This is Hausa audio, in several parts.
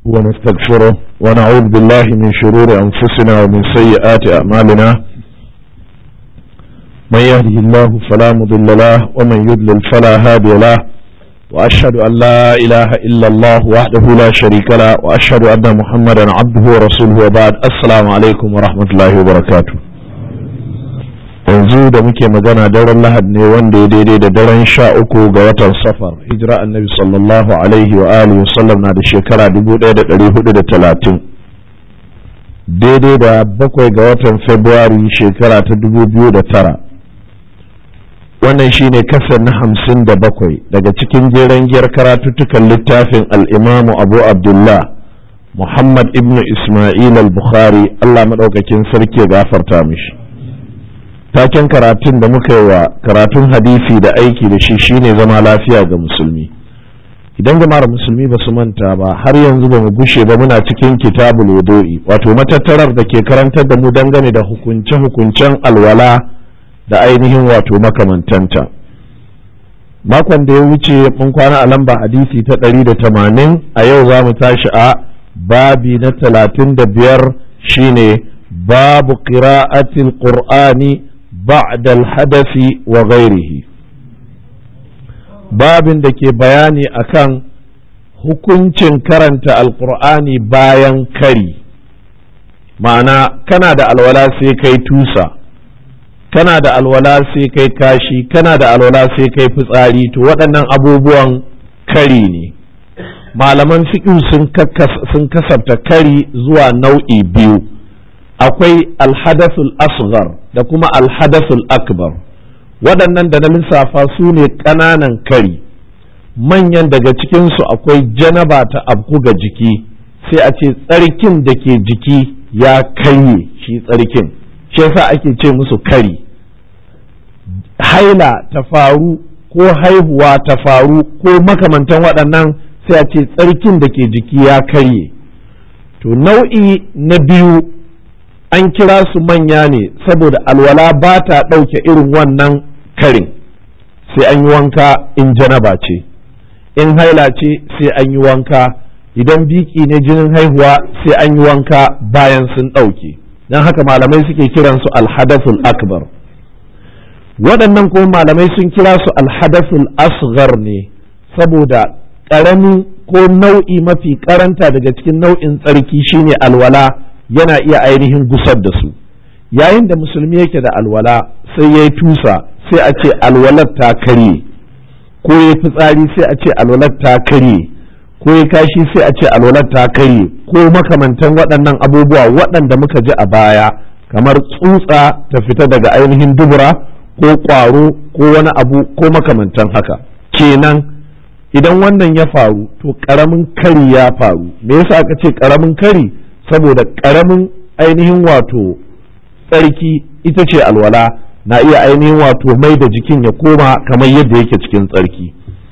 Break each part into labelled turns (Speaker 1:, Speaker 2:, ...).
Speaker 1: ونستغفره ونعوذ بالله من شرور أنفسنا ومن سيئات أعمالنا من يهده الله فلا مضل له ومن يضلل فلا هادي له وأشهد أن لا إله إلا الله وحده لا شريك له وأشهد أن محمدا عبده ورسوله وبعد السلام عليكم ورحمة الله وبركاته yanzu da muke magana daren lahad ne wanda ya daidai da daren sha uku ga watan safar hijira annabi sallallahu alaihi wa alihi wasallam na da shekara 1430 daidai da bakwai ga watan februari shekara ta 2009 wannan shine kasar na hamsin da bakwai daga cikin jeren giyar karatuttukan littafin al'imamu abu abdullah muhammad ibnu ismail al-bukhari allah maɗaukakin sarki ya gafarta mishi taken karatun da muka yi wa karatun hadisi da aiki da shi shine zama lafiya ga musulmi idan jama'ar musulmi ba su manta ba har yanzu ba mu gushe ba muna cikin kitabul wudu'i wato matattarar da ke karantar da mu dangane da hukunce-hukuncen alwala da ainihin wato makamantanta makon da ya wuce mun kwana a lamba hadisi ta ɗari da tamanin a yau za mu tashi a babi na talatin da biyar shine babu qira'atil qur'ani بعد الحدث وغيره babin da ke bayani akan hukuncin karanta alkur'ani bayan kari ma'ana kana da alwala sai kai tusa kana da alwala sai kai kashi kana da alwala sai kai fitsari to waɗannan abubuwan kari ne malaman fiƙi sun kasafta kari zuwa nau'i biyu akwai alhadathul asghar da kuma alhadathul akbar waɗannan da na lissafa su ne ƙananan kari manyan daga cikinsu akwai janaba ta abku ga jiki sai a ce tsarkin da ke jiki ya karye shi tsarkin shi yasa ake ce musu kari haila ta faru ko haihuwa ta faru ko makamantan waɗannan sai a ce tsarkin da ke jiki ya karye to nau'i na biyu an kira su manya ne saboda alwala ba ta ɗauke irin wannan karin sai an yi wanka in janaba ce in haila ce sai an yi wanka idan biki ne jinin haihuwa sai an yi wanka bayan sun ɗauke don haka malamai suke kiransu alhadathul akbar waɗannan kuma malamai sun kira su alhadathul asghar ne saboda ƙaramin ko nau'i mafi karanta daga cikin nau'in tsarki shine alwala yana iya ainihin gusar da su yayin da musulmi yake da alwala sai ya yi tusa sai a ce alwalar ta karye ko ya fitsari sai a ce alwalar ta karye ko ya kashi sai a ce alwalar ta karye ko makamantan waɗannan abubuwa waɗanda muka ji a baya kamar tsutsa ta fita daga ainihin dubura ko ƙwaro ko wani abu ko makamantan haka kenan idan wannan ya faru to ƙaramin kari ya faru me yasa aka ce ƙaramin kari saboda ƙaramin ainihin wato tsarki ita ce alwala na iya ainihin wato mai da jikin ya koma kamar yadda yake cikin tsarki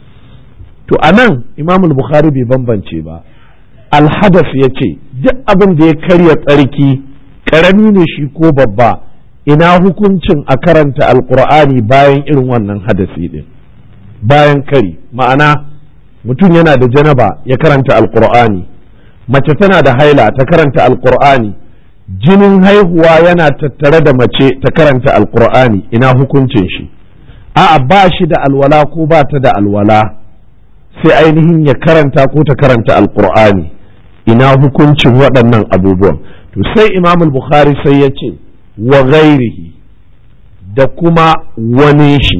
Speaker 1: to a nan imamul bukhari bai bambance ba alhadas ya ce duk abin da ya karya tsarki ƙarami ne shi ko babba ina hukuncin a karanta alkur'ani bayan irin wannan hadasi din bayan kari ma'ana mutum yana da janaba ya karanta alkur'ani mace tana da haila ta karanta alkur'ani jinin haihuwa yana tattare da mace ta karanta alkur'ani ina hukuncin shi a'a ba shi da alwala ko ba ta da alwala sai ainihin ya karanta ko ta karanta alkur'ani ina hukuncin waɗannan abubuwan to sai imam bukhari sai ya ce wa ghairihi da kuma wani shi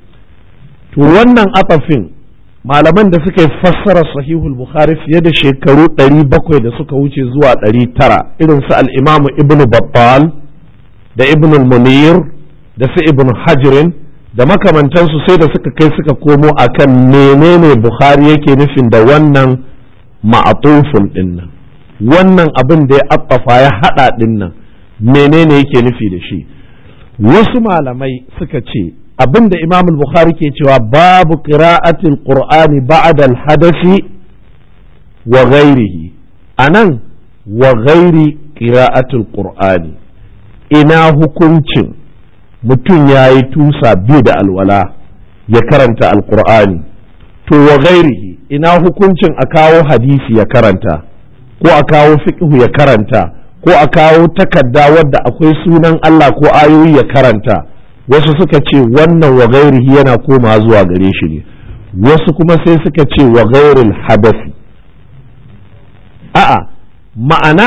Speaker 1: to wannan atafin malaman da suka yi fassara sahihul bukhari fiye da shekaru 700 da suka wuce zuwa 900 irin su al-imamu ibn battal da ibn munir da su ibn hajirin da makamantansu sai da suka kai suka komo akan menene bukhari yake nufin da wannan ma'atufun dinnan wannan abin da ya affafa ya hada dinnan menene yake nufi da shi wasu malamai suka ce abin da imam bukhari ke cewa babu qira'atil qur'ani ba'da al-hadathi wa ghairihi anan wa ghairi qira'atil qur'ani ina hukuncin mutum ya yi tusa biyu da alwala ya karanta alqur'ani to wa ghairihi ina hukuncin a kawo hadisi ya karanta ko a kawo fiqhu ya karanta ko a kawo takarda wadda akwai sunan Allah ko ayoyi ya karanta wasu suka ce wannan wa gairihi yana koma zuwa gare shi ne wasu kuma sai suka ce wa gairil hadasi a'a ma'ana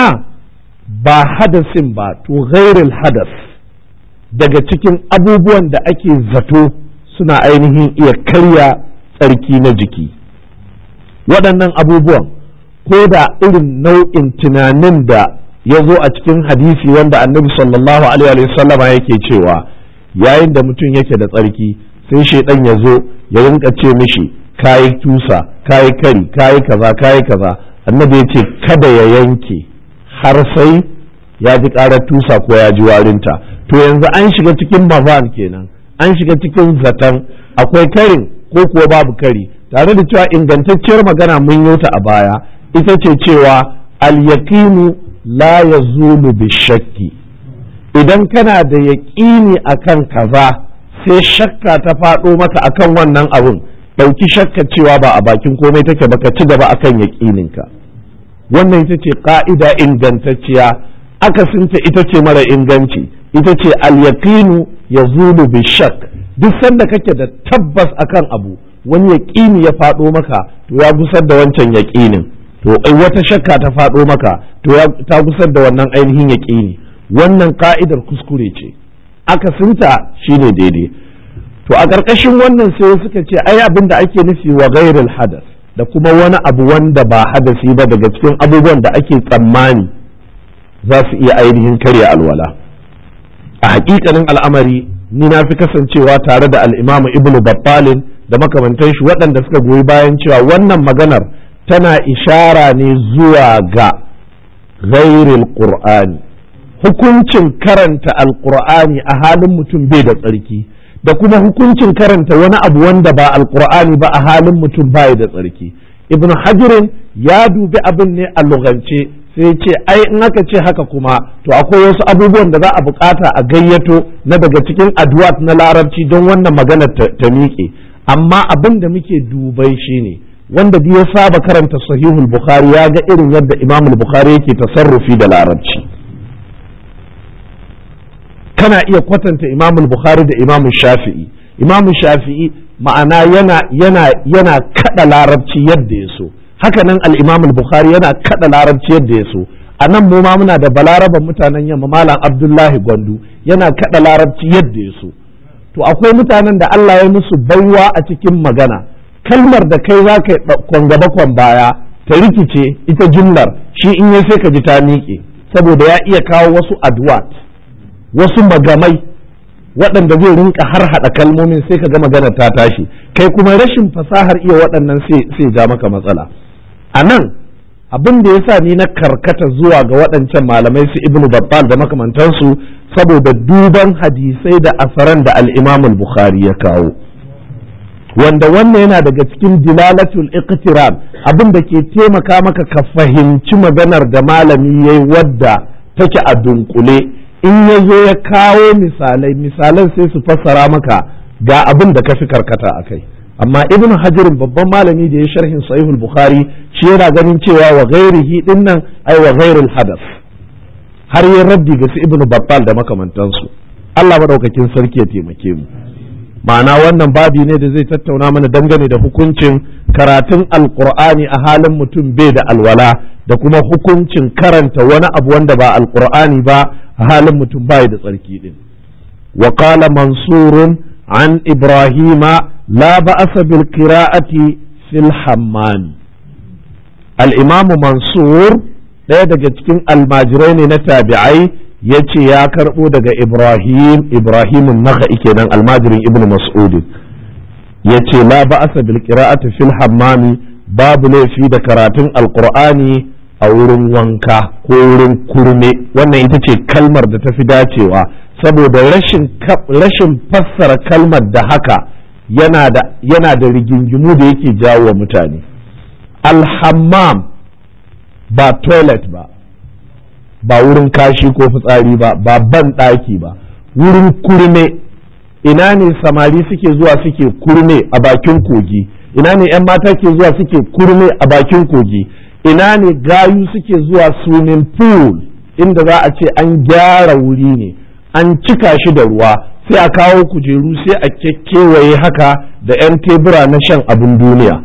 Speaker 1: ba hadasin ba to gairil hadas daga cikin abubuwan da ake zato suna ainihin iya karya tsarki na jiki waɗannan abubuwan ko da irin nau'in tunanin da ya zo a cikin hadisi wanda annabi sallallahu alaihi sallama yake cewa yayin da mutum yake da tsarki sai shaidan ya zo ya rinka ce mishi kayi tusa kayi kari kayi kaza kayi kaza annabi ya ce kada ya yanke har sai ya ji karar tusa ko ya ji warinta to yanzu an shiga cikin mazan kenan an shiga cikin zaton akwai karin ko kuwa babu kari tare da cewa ingantacciyar magana mun yi ta a baya ita ce cewa al-yaqinu la yazulu bishakki idan kana da yaƙini akan kaza sai shakka ta faɗo maka akan wannan abun ɗauki shakka cewa ba a bakin komai take baka ci gaba akan yaƙininka wannan ita ce ƙa'ida ingantacciya akasinta ita ce mara inganci ita ce al-yaqinu yazulu bishak duk sanda kake da tabbas akan abu wani yaƙini ya faɗo maka to ya gusar da wancan yaƙinin to wata shakka ta faɗo maka to ta gusar da wannan ainihin yaƙini wannan ka'idar kuskure ce akasinta shine daidai to a ƙarƙashin wannan sai suka ce ai abin da ake nufi wa gairil hadas da kuma wani abu wanda ba hadasi ba daga cikin abubuwan da ake tsammani za su iya ainihin karya alwala a hakikanin al'amari ni na fi kasancewa tare da al'imamu ibnu battalin da makamantan shi waɗanda suka goyi bayan cewa wannan maganar tana ishara ne zuwa ga ghairil qur'ani hukuncin karanta alqur'ani a halin mutum bai da tsarki da kuma hukuncin karanta wani abu wanda ba alqur'ani ba a halin mutum bai da tsarki ibn hajirin ya dubi abin ne a lugance sai ce ai in aka ce haka kuma to akwai wasu abubuwan da za a bukata a gayyato na daga cikin addu'at na larabci don wannan maganar ta miƙe amma abin da muke dubai shine wanda ya saba karanta sahihul bukhari ya ga irin yadda imamul bukhari yake tasarrufi da larabci kana iya kwatanta imamul bukhari da imamul shafi'i imamul shafi'i ma'ana yana yana yana kada larabci yadda ya so haka nan al-imamul bukhari yana kada larabci yadda ya so a nan mu ma muna da balaraban mutanen yamma malam abdullahi gwandu yana kada larabci yadda ya so to akwai mutanen da Allah ya musu baiwa a cikin magana kalmar da kai za ka kwan gaba kwan baya ta rikice ita jumlar shi in ya sai ka ji ta miƙe saboda ya iya kawo wasu adwat wasu magamai waɗanda zai rinka har haɗa kalmomin sai ka ga magana ta tashi kai kuma rashin fasahar iya waɗannan sai ja maka matsala a nan abin da ya sa ni na karkata zuwa ga waɗancan malamai su ibnu babbal da makamantansu saboda duban hadisai da asaran da al-imam bukhari ya kawo wanda wannan yana daga cikin dilalatul iqtiran abin da ke taimaka maka ka fahimci maganar da malami yayi wadda take a dunkule in ya zo ya kawo misalai misalan sai su fassara maka ga abin da ka fi karkata a kai amma ibn hajirin babban malami da ya sharhin sahihul bukhari shi yana ganin cewa wa ghairihi din nan ai wa ghairil hadas har yin raddi ga su ibn battal da makamantansu Allah madaukakin sarki ya taimake mu ma'ana wannan babi ne da zai tattauna mana dangane da hukuncin karatun alqur'ani a halin mutum bai da alwala da kuma hukuncin karanta wani abu wanda ba alqur'ani ba a halin mutum bai da tsarki din wa qala mansurun an ibrahima لا بأس بالقراءة في الحمام الإمام منصور ɗaya daga cikin almajirai ne na tabi'ai ya ce ya karɓo daga ibrahim ibrahim naka kenan almajirin ibn mas'ud ya ce la ba'asa bil qira'ati fil hammami babu laifi da karatun alqur'ani a wurin wanka ko wurin kurme wannan ita ce kalmar da ta fi dacewa saboda rashin rashin fassara kalmar da haka yana da yana da rigingimu da yake jawo wa mutane alhammam ba toilet ba ba wurin kashi ko fitsari ba ba ban ɗaki ba wurin kurme ina ne samari suke zuwa suke kurme a bakin kogi ina ne 'yan mata ke zuwa suke kurme a bakin kogi ina ne gayu suke zuwa swimming pool inda za a ce an gyara wuri ne an cika shi da ruwa sai a kawo kujeru sai a kekewaye haka da 'yan tebura na shan abin duniya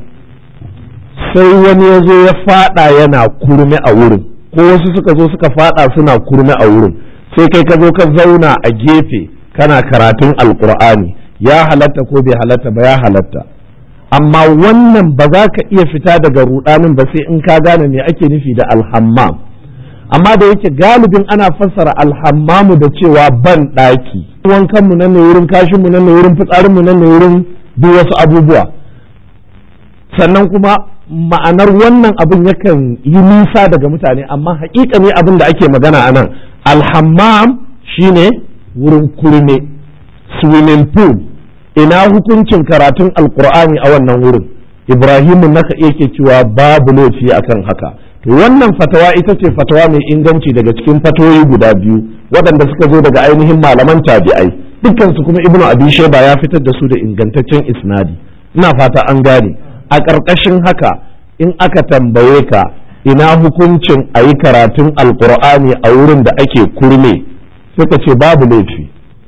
Speaker 1: sai wani ya zo ya fada yana kurme a wurin ko wasu suka zo suka fada suna kurme a wurin sai kai ka zo ka zauna a gefe kana karatun alkur'ani ya halatta ko bai halatta ba ya halatta amma wannan ba za ka iya fita daga rudanin ba sai in ka gane me ake nufi da alhammam amma da yake galibin ana fassara alhammamu da cewa ban ɗaki wankanmu nan ne wurin kashinmu nan ne wurin fitsarinmu nan ne wurin duk wasu abubuwa sannan kuma ma'anar wannan abin yakan yi nisa daga mutane amma haƙiƙa ne abin da ake magana a nan alhammam shine wurin kurme swimming pool ina hukuncin karatun alkur'ani a wannan wurin ibrahimu naka yake cewa babu laifi akan haka to wannan fatawa ita ce fatawa mai inganci daga cikin fatoyi guda biyu waɗanda suka zo daga ainihin malaman tabi'ai dukkansu kuma ibnu abi shayba ya fitar da su da ingantaccen isnadi ina fata an gane a ƙarƙashin haka in aka tambaye ka ina hukuncin a yi karatun alkur'ani a wurin da ake kurme suka ce babu laifi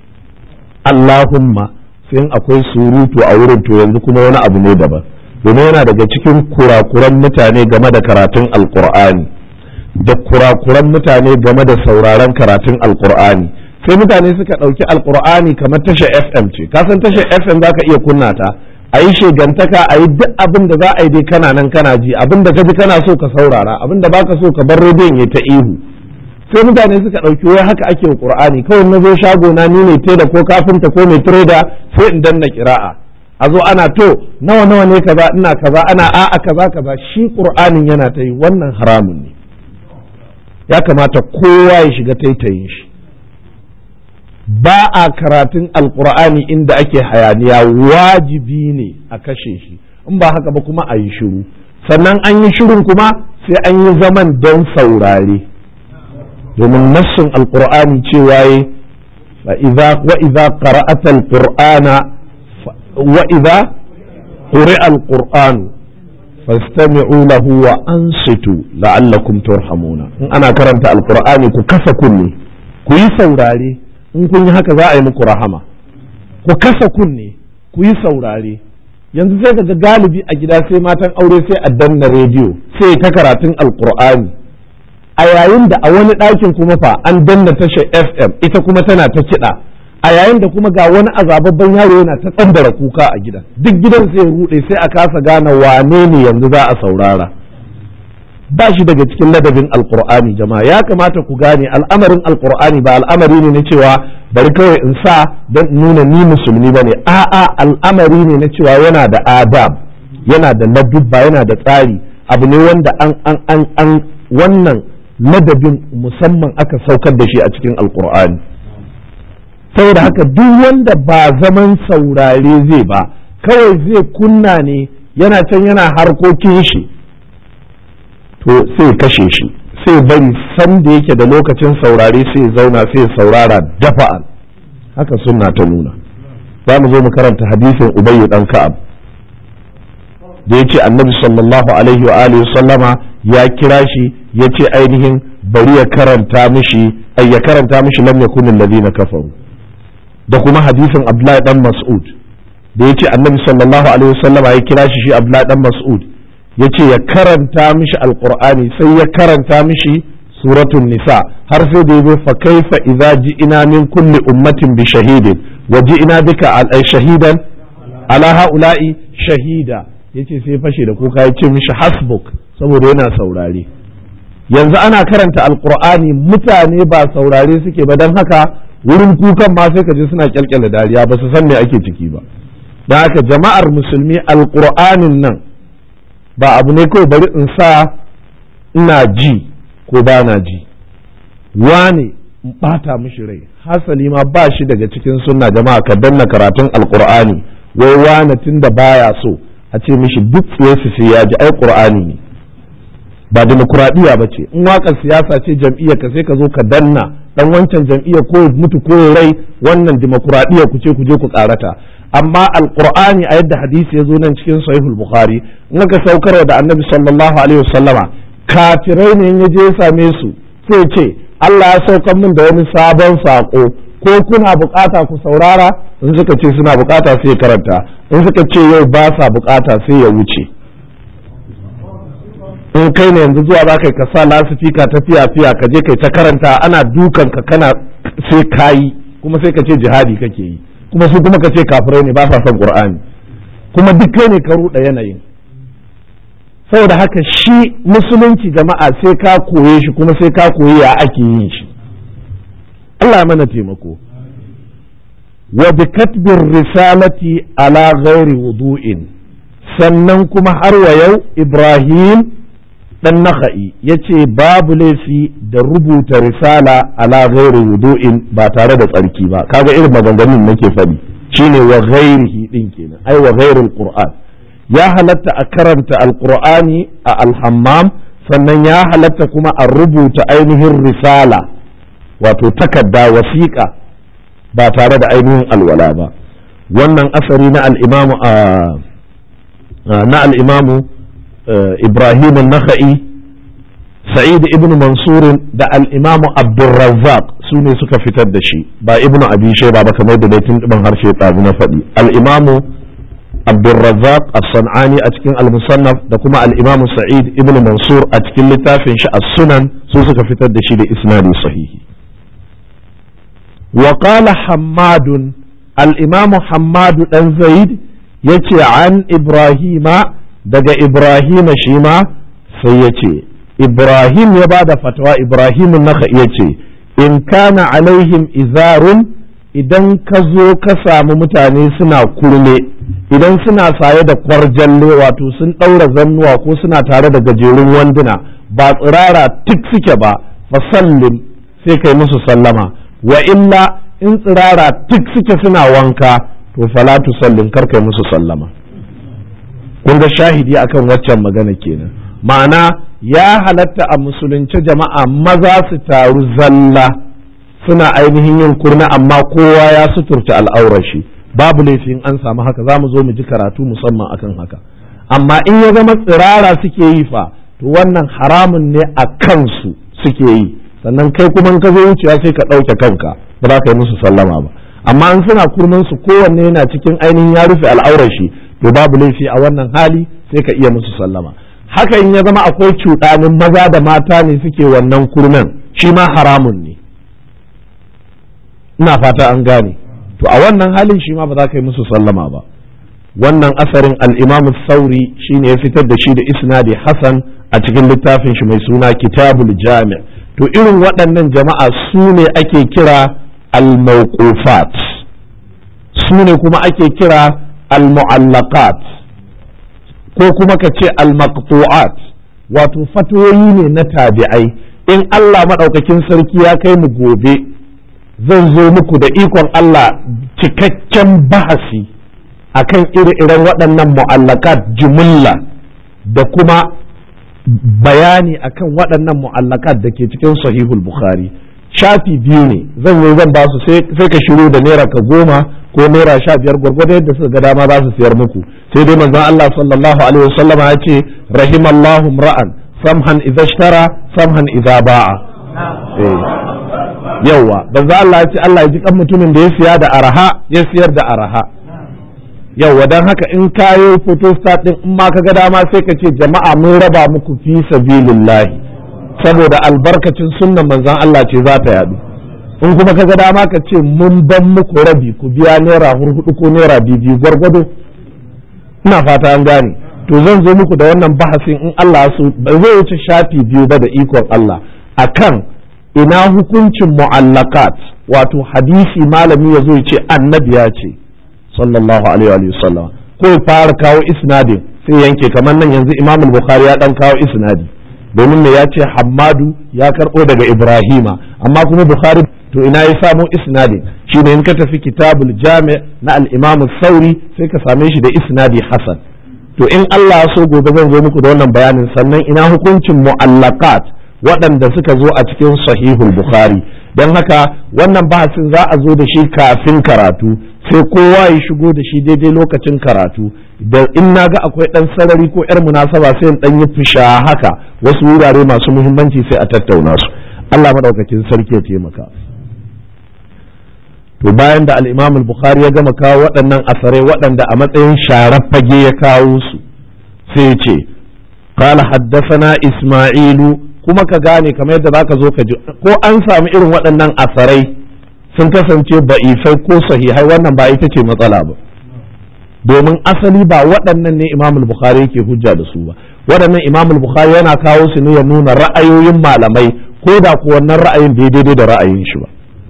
Speaker 1: allahumma sai akwai surutu a wurin to yanzu kuma wani abu ne daban domin yana daga cikin kurakuran mutane game da karatun alkur'ani da kurakuran mutane game da sauraron karatun alkur'ani sai mutane suka ɗauki alkur'ani kamar tashar fm ce kasan tashar fm za ka iya kunna ta a yi shegantaka a yi duk abin da za a yi dai kana nan kana ji abin da ka ji kana so ka saurara abin da baka so ka bar rediyon ya ta ihu sai mutane suka ɗauki wai haka ake wa qur'ani kawai na zo shago na ni ne tela ko kafinta ko mai trader sai in danna kira'a a zo ana to nawa nawa ne kaza ina kaza ana a'a kaza kaza shi qur'anin yana ta yi wannan haramun ne ya kamata kowa ya shiga taitayin shi ba a karatun alkur'ani inda ake hayaniya wajibi ne a kashe shi in ba haka ba kuma a yi shiru sannan an yi shirin kuma sai an yi zaman don saurare domin nassin alkur'ani cewa yi wa idza qara'ata alqur'ana wa idza quri'a alqur'anu fastami'u lahu wa ansitu la'allakum turhamuna in ana karanta alqur'ani ku kasa kunne ku yi saurare in kun yi haka za a yi muku rahama ku kasa kunne ku yi saurare yanzu sai ga galibi a gida sai matan aure sai a danna rediyo sai ta karatun alqur'ani a yayin da a wani ɗakin kuma fa an danna tashar fm ita kuma tana ta kiɗa a yayin da kuma ga wani azababban yaro yana ta tsandara kuka a gidan duk gidan sai rude sai a kasa gane wane ne yanzu za a saurara ba shi daga cikin ladabin alkur'ani jama'a ya kamata ku gane al'amarin alkur'ani ba al'amari ne na cewa bari kawai in sa don nuna ni musulmi ba ne a'a al'amari ne na cewa yana da adab yana da ladubba yana da tsari abu ne wanda an an an an wannan ladabin musamman aka saukar da shi a cikin alkur'ani saboda haka duk wanda ba zaman saurare zai ba kawai zai kunna ne yana can yana harkokin shi to sai kashe shi sai bari san da yake da lokacin saurare sai zauna sai saurara dafa'an haka sunna ta nuna za mu zo mu karanta hadisin ubayyu dan ka'ab da ya ce annabi sallallahu alaihi wa alihi sallama ya kira shi ya ce ainihin bari ya karanta mishi ay ya karanta mishi lam yakun alladhina kafaru da kuma hadisin abdullahi dan mas'ud da ya ce annabi sallallahu alaihi wa sallama ya kira shi shi abdullahi dan mas'ud ya ce ya karanta mishi alqur'ani sai ya karanta mishi suratun nisa har sai da yazo fa kaifa idza ji'ina min kulli ummatin bi shahidin wa ji'ina bika al shahidan ala haula'i shahida yace sai fashe da kuka yace mishi hasbuk saboda yana saurare yanzu ana karanta alqur'ani mutane ba saurare suke ba dan haka wurin kukan ma sai ka je suna kyalkyala dariya ba su san me ake ciki ba dan haka jama'ar musulmi alqur'anin nan ba abu ne kawai bari in sa ina ji ko ba na ji wane in bata mishi rai hasali ma ba shi daga cikin sunna jama'a ka danna karatun alqur'ani wai wane tunda baya so a ce mishi duk su sai ya ji ai qur'ani ne ba demokuraɗiyya ba ce in waƙar siyasa ce jam'iyyar ka sai ka zo ka danna dan wancan jam'iyyar ko mutu ko rai wannan demokuraɗiyya ku ce ku je ku karata amma alqur'ani a yadda hadisi ya zo nan cikin sahihul bukhari in aka saukarwa da annabi sallallahu alaihi wasallama kafirai ne ya je ya same su sai ce Allah ya saukan min da wani sabon saƙo ko kuna bukata ku saurara in suka ce suna bukata sai ya karanta in suka ce yau ba sa bukata sai ya wuce in kai ne yanzu zuwa za ka sa lasifika ta fiya fiya ka je kai ta karanta ana dukan ka kana sai kayi kuma sai ka ce jihadi kake yi kuma su kuma ka ce kafirai ne ba sa son qur'ani kuma duk kai ne ka ruɗa yanayin saboda haka shi musulunci jama'a sai ka koye shi kuma sai ka koyi ya ake yin shi Allah mana taimako wa bi katbir risalati ala ghairi wudu'in sannan kuma har wa yau Ibrahim dan naka'i ya ce babu laifi da rubuta risala ala ghairi wudu'in ba tare da tsarki ba kaga irin maganganun nake faɗi shine wa ghairihi din kenan ai wa ghairil qur'an ya halatta a karanta alqur'ani a alhammam sannan ya halatta kuma a rubuta ainihin risala wato takarda wasiƙa ba tare da ainihin alwala ba wannan asari na al'imamu na al'imamu ibrahim nakha'i sa'id ibn mansur da al'imamu abdulrazzaq su ne suka fitar da shi ba ibn abi shayba ba kamar da tun ɗiban harshe ɗazu na faɗi al'imamu abdulrazzaq as-san'ani a cikin al-musannaf da kuma al'imamu sa'id ibn mansur a cikin littafin shi as-sunan su suka fitar da shi da isnadi sahihi وقال حماد الإمام حماد بن زيد يتي عن إبراهيم دقى إبراهيم شيما سيتي إبراهيم يبعد فتوى إبراهيم النخ يتي إن كان عليهم إزار idan ka zo ka samu mutane suna kurme idan suna saye da kwarjalle wato sun ɗaura zannuwa ko suna tare da gajerun wanduna ba tsirara tik suke ba fasallim sai kai musu sallama wa illa in tsirara duk suke suna wanka to falatu sallin karkai musu sallama kun ga shahidi akan waccan magana kenan ma'ana ya halatta a musulunci jama'a maza su taru zalla suna ainihin yin kurna amma kowa ya suturta al'aurar shi babu laifin an samu haka za mu zo mu ji karatu musamman akan haka amma in ya zama tsirara suke yi fa to wannan haramun ne a kansu suke yi sannan kai kuma ka zo wucewa sai ka ɗauke kanka ba za ka yi musu sallama ba amma in suna kurman su kowanne yana cikin ainihin ya rufe al'aurar shi to babu laifi a wannan hali sai ka iya musu sallama haka in ya zama akwai cuɗanin maza da mata ne suke wannan kurnan shi ma haramun ne ina fata an gane to a wannan halin shi ma ba za ka yi musu sallama ba wannan asarin al-imam sauri shine ya fitar da shi da isnadi hasan a cikin littafin shi mai suna kitabul jami' to irin waɗannan jama'a su ne ake kira al-mawqufat su ne kuma ake kira al-mu'allaqat ko kuma ka ce al-maqtu'at wato fatoyi ne na tabi'ai in Allah maɗaukakin sarki ya kai mu gobe zan zo muku da ikon Allah cikakken bahasi akan ire-iren waɗannan mu'allakat jumulla da kuma bayani akan waɗannan mu'allakat da ke cikin sahihul bukhari shafi biyu ne zan yi zan ba su sai ka shiru da naira ka goma ko naira sha biyar gwargwado yadda suka ga dama za su siyar muku sai dai manzon Allah sallallahu alaihi wasallam ya ce rahimallahu ra'an samhan idza ishtara samhan idza ba'a yawa banza Allah ya ce Allah ya ji kan mutumin da ya siya da araha ya siyar da araha yawa dan haka in kayo photostat din in ma kaga dama sai ka ce jama'a mun raba muku fi sabilillahi saboda albarkacin sunnan manzon Allah ce za ta yadu in kuma kaga dama ka ce mun ban muku rabi ku biya naira hurhudu ko naira biyu gwargwado ina fata an gane to zan zo muku da wannan bahasin in Allah so ba zai wuce shafi biyu ba da ikon Allah akan ina hukuncin mu'allakat wato hadisi malami ya zo ya ce annabi ya ce sallallahu alaihi wa sallam ko fara kawo isnadin sai yanke kamar nan yanzu imam bukhari ya dan kawo isnadi domin ne ya ce hammadu ya karbo daga ibrahima amma kuma bukhari to ina ya samu isnadin shine in ka tafi kitabul jami' na al-imam sauri sai ka same shi da isnadi hasan to in Allah ya so gobe zan zo muku da wannan bayanin sannan ina hukuncin mu'allaqat waɗanda suka zo a cikin sahihul bukhari don haka wannan bahasin za a zo da shi kafin karatu sai kowa ya shigo da shi daidai lokacin karatu da in na ga akwai ɗan sarari ko 'yar munasaba sai in ɗan yi fisha haka wasu wurare masu muhimmanci sai a tattauna su Allah maɗaukakin sarki ya taimaka to bayan da al-Imam al-Bukhari ya gama kawo waɗannan asarai waɗanda a matsayin sharar fage ya kawo su sai ya ce qala haddathana Isma'ilu kuma ka gane kamar yadda zaka zo ka ji ko an samu irin waɗannan asarai sun kasance ba'ifai ko sahihai wannan ba ita ce matsala ba domin asali ba waɗannan ne Imam al-Bukhari yake hujja da su ba waɗannan Imam al-Bukhari yana kawo su ne ya nuna ra'ayoyin malamai ko da ko wannan ra'ayin bai daidai da ra'ayin shi ba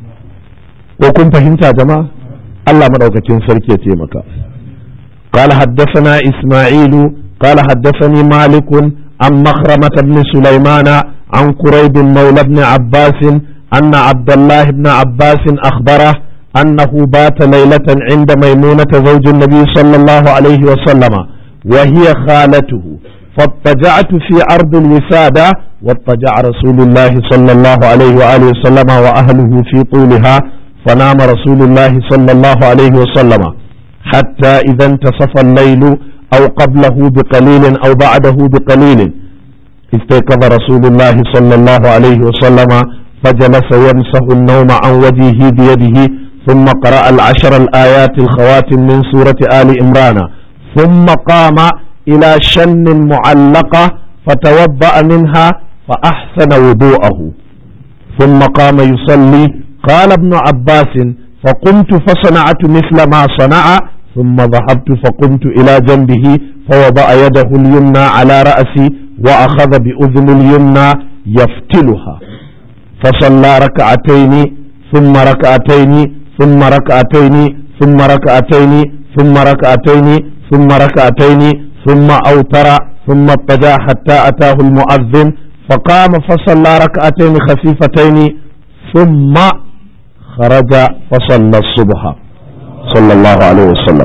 Speaker 1: ko kun fahimta jama'a Allah madaukakin sarki ya taimaka قال حدثنا إسماعيل قال حدثني مالك عن مخرمة بن سليمان عن كريب مولى بن عباس أن عبد الله بن عباس أخبره أنه بات ليلة عند ميمونة زوج النبي صلى الله عليه وسلم وهي خالته فاضطجعت في أرض الوسادة واضطجع رسول الله صلى الله عليه وآله وسلم وأهله في طولها فنام رسول الله صلى الله عليه وسلم حتى إذا انتصف الليل أو قبله بقليل أو بعده بقليل استيقظ رسول الله صلى الله عليه وسلم فجلس يمسح النوم عن وجهه بيده ثم قرأ العشر الآيات الخواتم من سورة آل إمران ثم قام إلى شن معلقة فتوضأ منها فأحسن وضوءه ثم قام يصلي قال ابن عباس فقمت فصنعت مثل ما صنع ثم ذهبت فقمت إلى جنبه فوضع يده اليمنى على رأسي وأخذ بأذن اليمنى يفتلها فصلى ركعتين ثم ركعتين ثم ركعتين ثم ركعتين ثم ركعتين ثم ركعتين ثم أوتر ثم اضطجع حتى أتاه المؤذن فقام فصلى ركعتين خفيفتين ثم خرج فصلى الصبح صلى الله عليه وسلم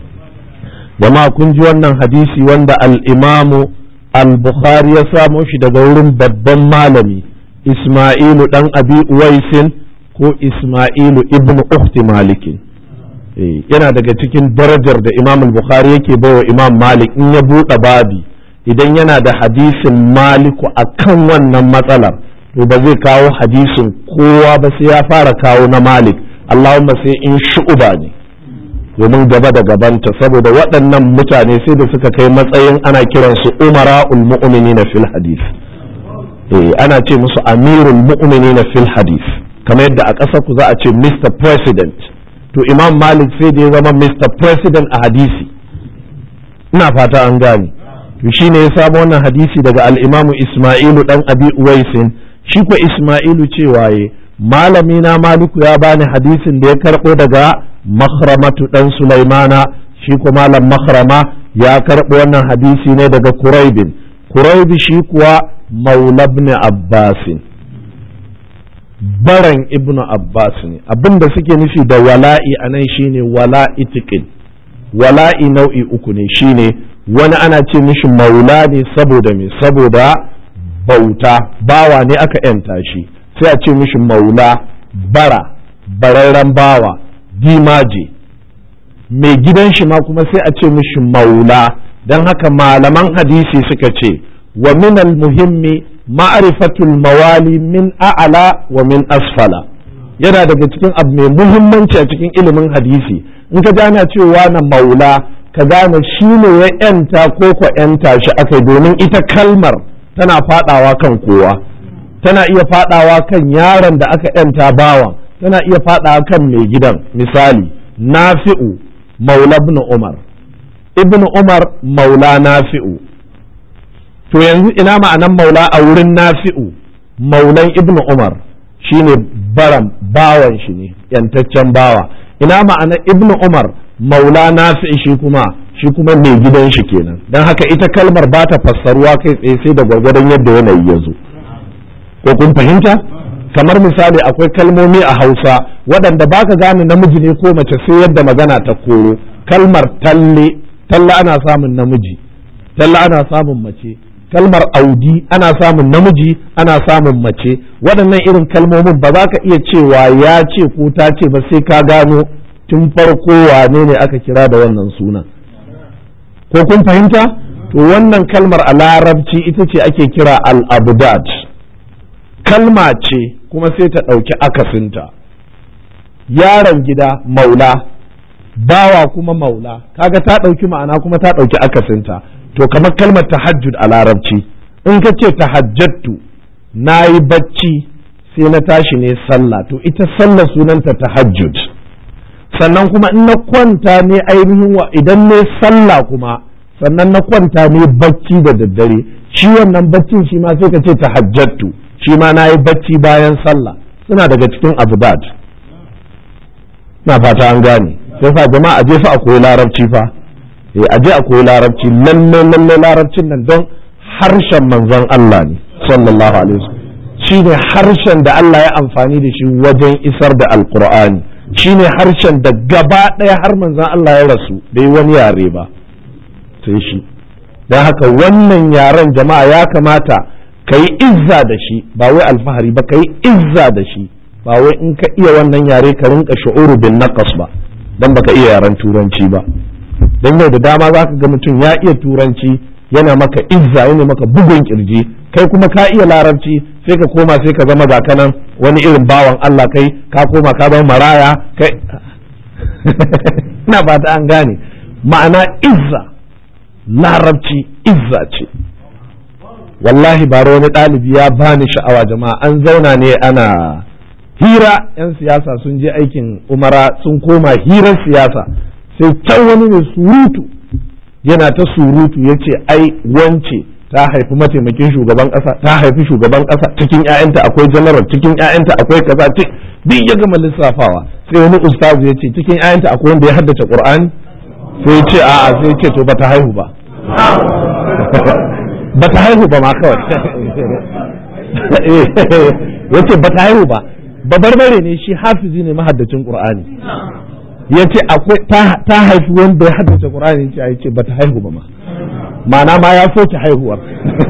Speaker 1: jama'a kun ji wannan hadisi wanda al'imamu al-bukhari ya samo shi daga wurin babban malami ismailu dan abi uwaisin ko ismailu ibn ukhti malikin yana daga cikin darajar da imam al-bukhari yake bawa imam malik in ya buɗe babi idan yana da hadisin maliku akan wannan matsalar to ba zai kawo hadisin kowa ba sai ya fara kawo na malik allahumma sai in shu'uba ne domin gaba da gabanta saboda waɗannan mutane sai da suka kai matsayin ana kiransu umara'ul mu'minina fil hadith eh ana ce musu amirul mu'minina fil hadith kamar yadda a ƙasar ku za a ce mr president to imam malik sai da ya zama mr president a hadisi ina fata an gane to shine ya samu wannan hadisi daga al-imamu isma'ilu dan abi uwaisin shi ko isma'ilu cewa ye malami na maliku ya bani hadisin da ya karɓo daga makhramatu dan sulaimana shi ko malam makhrama ya karɓo wannan hadisi ne daga kuraibin kuraibi shi kuwa maula ibn abbasin baran ibn abbas ne abinda suke nufi da wala'i a nan shine wala'i tiqin wala'i nau'i uku ne shine wani ana ce mishi maula ne saboda me saboda bauta bawa ne aka yanta shi sai a ce mishi maula bara bararren bawa dimaje mai gidan shi ma kuma sai a ce mishi maula don haka malaman hadisi suka ce wa minal muhimmi ma'rifatul mawali min a'ala wa min asfala yana daga cikin abu mai muhimmanci a cikin ilimin hadisi in ka gane cewa na maula ka gane shi ne ya yanta ko ko yanta shi akai domin ita kalmar tana fadawa kan kowa tana iya fadawa kan yaron da aka yanta bawan tana iya fadawa kan mai gidan misali nafi'u maula ibn umar ibn umar maula nafi'u to yanzu ina ma'anan maula a wurin nafi'u maulan ibn umar shine baran bawan shi ne yantaccen bawa ina ma'anan ibn umar maula nafi'i shi kuma shi kuma mai gidan shi kenan don haka ita kalmar ba ta fassaruwa kai tsaye sai da gwargwadon yadda yanayi ya zo ko kun fahimta kamar misali akwai kalmomi a hausa waɗanda ba ka gane namiji ne ko mace sai yadda magana ta koro kalmar talle talle ana samun namiji talle ana samun mace kalmar audi ana samun namiji ana samun mace waɗannan irin kalmomin ba za ka iya cewa ya ce ko ta ce ba sai ka gano tun farko wane ne aka kira da wannan sunan ko kun fahimta to wannan kalmar a larabci ita ce ake kira al-abdad kalma ce kuma sai ta ɗauki akasinta yaron gida maula bawa kuma maula kaga ta ɗauki ma'ana kuma ta ɗauki akasinta to kamar kalmar tahajjud a larabci in ka ce tahajjattu na yi bacci sai na tashi ne sallah to ita sallah sunanta tahajjud sannan kuma in na kwanta ne ainihin wa idan ne sallah kuma sannan na kwanta ne bacci da daddare shi wannan baccin shi ma sai ka ce tahajjattu shi ma na yi bacci bayan sallah suna daga cikin abdad na fata an gane sai fa jama'a je fa a koyi larabci fa eh a je a koyi larabci lalle lalle larabcin nan don harshen manzon Allah ne sallallahu alaihi wasallam shine harshen da Allah ya amfani da shi wajen isar da alqur'ani shine harshen da gaba ɗaya har manzon Allah ya rasu bai wani yare ba sai shi don haka wannan yaren jama'a ya kamata ka yi izza da shi ba wai alfahari ba ka yi izza da shi ba wai in ka iya wannan yare ka rinka shu'uru bin naqas ba dan baka iya yaren turanci ba dan yau da dama zaka ga mutum ya iya turanci yana maka izza yana maka bugun kirji kai kuma ka iya larabci sai ka koma sai ka zama gakanan wani irin bawan Allah kai ka koma ka zama maraya kai ina ba ta an gane ma'ana izza larabci izza ce wallahi bara wani ɗalibi ya bani sha'awa jama'a an zauna ne ana hira 'yan siyasa sun je aikin umara sun koma hirar siyasa sai can wani mai surutu yana ta surutu ya ce ai wance ta haifi mataimakin shugaban ƙasa ta haifi shugaban ƙasa cikin 'ya'yanta akwai janaral cikin 'ya'yanta akwai kaza duk ya gama lissafawa sai wani ustazu ya ce cikin 'ya'yanta akwai wanda ya haddace qur'ani sai ya ce a'a sai ya ce to bata haihu ba bata haihu ba ma kawai ya ce bata haihu ba babarbare ne shi hafizi ne mahaddacin qur'ani ya ce akwai ta haifi wanda ya haddace qur'ani ya ce bata haihu ba ma ma'ana ma ya soke haihuwar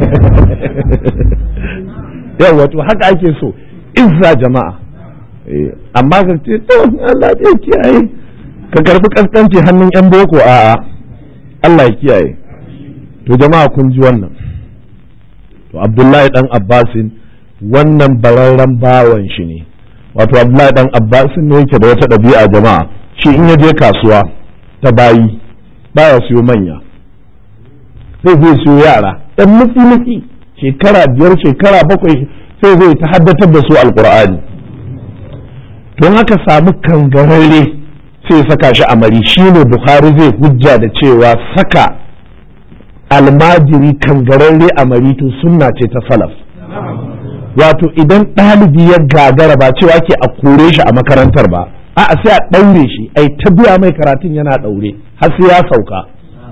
Speaker 1: yawa to haka ake so izza jama'a amma ka ce to Allah ya kiyaye ka karbi kaskanci hannun yan boko a'a Allah ya kiyaye to jama'a kun ji wannan to Abdullahi dan Abbasin wannan bararren bawan shi ne wato Abdullahi dan Abbasin ne yake da wata ɗabi'a jama'a shi in ya je kasuwa ta bayi baya siyo manya sai zai siyo yara ɗan mutsi mutsi shekara biyar shekara bakwai sai zai ta haddatar da su alkur'ani don haka samu kangararre sai saka shi a mari shi ne bukhari zai hujja da cewa saka almajiri kangararre a mari to sunna ce ta salaf wato idan ɗalibi ya gagara ba cewa ke a kore shi a makarantar ba a'a sai a ɗaure shi ai ta biya mai karatun yana ɗaure har sai ya sauka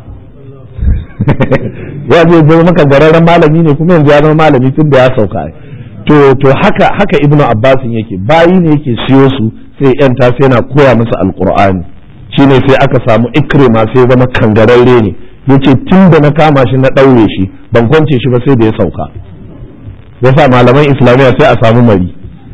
Speaker 1: ya zai zama maka gararren malami ne kuma yanzu ya zama malami tun da ya sauka to to haka haka ibnu abbasin yake bayi ne yake siyo su sai yan ta sai yana koya musu alqur'ani shine sai aka samu ikrima sai zama kangararre ne yace tun da na kama shi na ɗaure shi ban kwance shi ba sai da ya sauka yasa malaman islamiyya sai a samu mari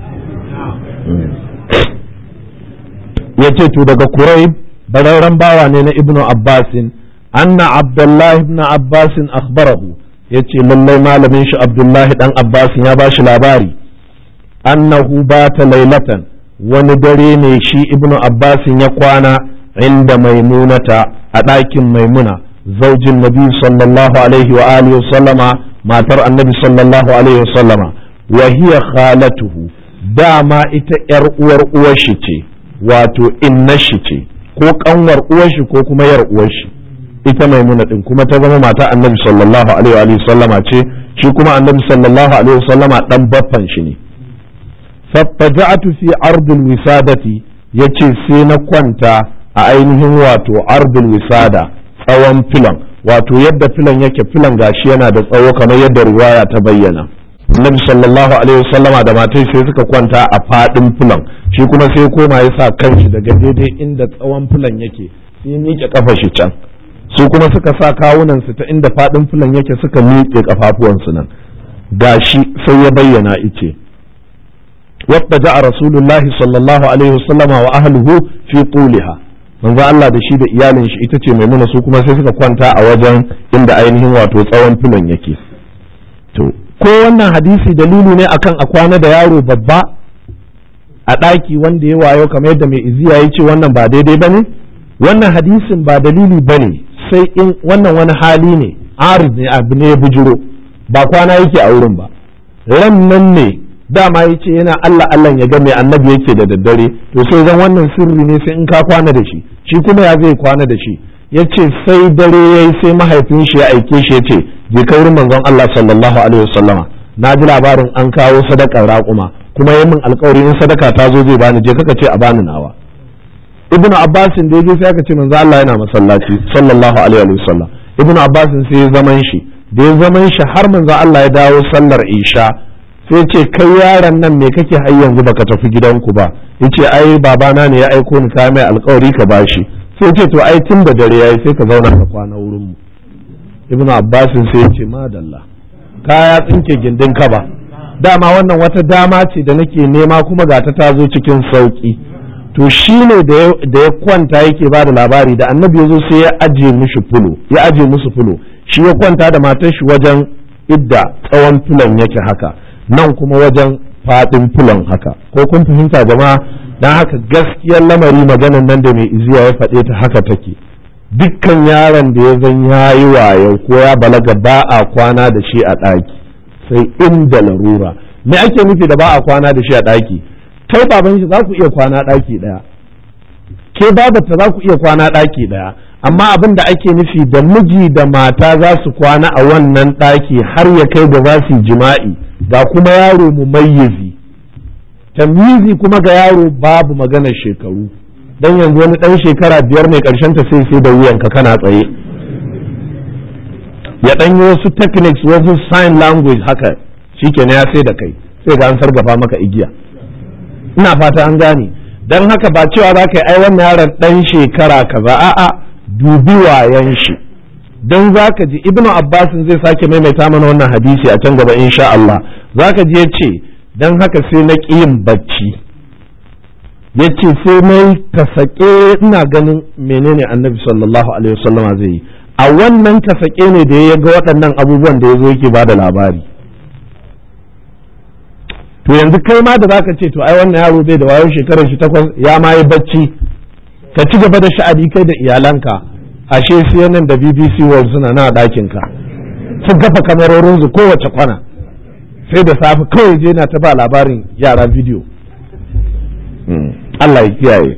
Speaker 1: yace to daga kurai bararren bawa ne na ibnu abbasin anna abdullahi ibn abbasin akhbarahu yace lallai malamin shi abdullahi dan abbasin ya bashi labari annahu bata lailatan wani dare ne shi ibnu abbasin ya kwana inda maimunata a ɗakin maimuna zaujin nabi sallallahu alaihi wa alihi sallama matar annabi sallallahu alaihi wa sallama wa hiya khalatuhu dama ita yar uwar uwar shi ce wato inna shi ce ko kanwar uwar shi ko kuma yar uwar shi ita maimuna din kuma ta zama mata annabi sallallahu alaihi wa sallama ce shi kuma annabi sallallahu alaihi wa sallama dan baffan shi ne fattaja'atu fi ardil wisadati yace sai na kwanta a ainihin wato ardil wisada tsawon filan wato yadda filan yake filan gashi yana da tsawo kamar yadda riwaya ta bayyana annabi sallallahu alaihi wasallama da matai sai suka kwanta a fadin filan shi kuma sai koma ya sa kanshi daga daidai inda tsawon filan yake sai miƙe kafa shi can su kuma suka sa kawunansu ta inda faɗin fulan yake suka miƙe kafafuwansu nan gashi sai ya bayyana ice wadda ja'a rasulullahi sallallahu alaihi wasallama wa ahluhu fi tuliha manzo Allah da shi da iyalin shi ita ce maimuna su kuma sai suka kwanta a wajen inda ainihin wato tsawon filon yake to ko wannan hadisi dalili ne akan a kwana da yaro babba a ɗaki wanda ya wayo kamar yadda mai iziya ya ce wannan ba daidai ba ne wannan hadisin ba dalili ba ne sai in wannan wani hali ne arid ne abu ne ya bujiro ba kwana yake a wurin ba ran nan ne dama ya ce yana Allah Allah ya ga mai annabi yake da daddare to sai zan wannan sirri ne sai in ka kwana da shi shi kuma ya zai kwana da shi ya ce sai dare ya yi sai mahaifin shi ya aike shi ya ce je ka wurin manzon Allah sallallahu alaihi wasallama na ji labarin an kawo sadakar raƙuma kuma yi min alkawari in sadaka ta zo zai bani je kaka ce a bani nawa ibnu abbasin da yaje sai aka ce manzo Allah yana masallaci sallallahu alaihi wasallam ibnu abbasin sai ya zaman shi da ya zaman shi har manzo Allah ya dawo sallar isha sai ce kai yaron nan me kake har yanzu baka tafi gidanku ba yace ai babana ne ya aiko ni ka mai alkawari ka bashi sai ce to ai tun da dare yayi sai ka zauna ka kwana wurin mu ibnu abbasin sai ya ce madalla kaya tsinke gindin ka ba dama wannan wata dama ce da nake nema kuma ga ta ta zo cikin sauki to shi ne da ya kwanta yake ba da labari da annabi ya zo sai ya aje mushi fulo ya aje musu fulo shi ya kwanta da matar shi wajen idda tsawon fulon yake haka nan kuma wajen faɗin fulon haka ko kun fahimta jama'a dan haka gaskiyar lamari maganan nan da mai iziya ya faɗe ta haka take dukkan yaron da ya zan yayi wayo ko ya balaga ba a kwana da shi a ɗaki sai inda larura me ake nufi da ba a kwana da shi a ɗaki kai baban shi za ku iya kwana ɗaki ɗaya ke babata za ku iya kwana ɗaki ɗaya amma abin da ake nufi da miji da mata za su kwana a wannan ɗaki har ya kai da za su jima'i ga kuma yaro mumayyizi tamyizi kuma ga yaro babu maganar shekaru dan yanzu wani ɗan shekara biyar ne ƙarshen ta sai sai da wuyanka kana tsaye ya ɗan yi wasu techniques wasu sign language haka shikenan ya sai da kai sai ga an sargafa maka igiya ina fata an gane don haka ba cewa za ka yi ai wannan yaron ɗan shekara kaza a'a dubi wayan shi don za ka ji ibnu abbasin zai sake maimaita mana wannan hadisi a can gaba insha Allah za ka ji ya ce don haka sai na ƙi yin bacci ya ce sai na yi kasake ina ganin menene annabi sallallahu alaihi wasallama zai yi a wannan kasake ne da ya ga waɗannan abubuwan da ya zo yake ba da labari to yanzu kai ma da zaka ce to ai wannan yaro bai da wayo shekarar shi takwas ya ma yi bacci ka ci gaba da sha'adi kai da iyalanka ashe CNN da BBC World suna na ɗakin ka sun kafa kamarorin su kowace kwana sai da safe kawai je na ta ba labarin yara bidiyo Allah ya kiyaye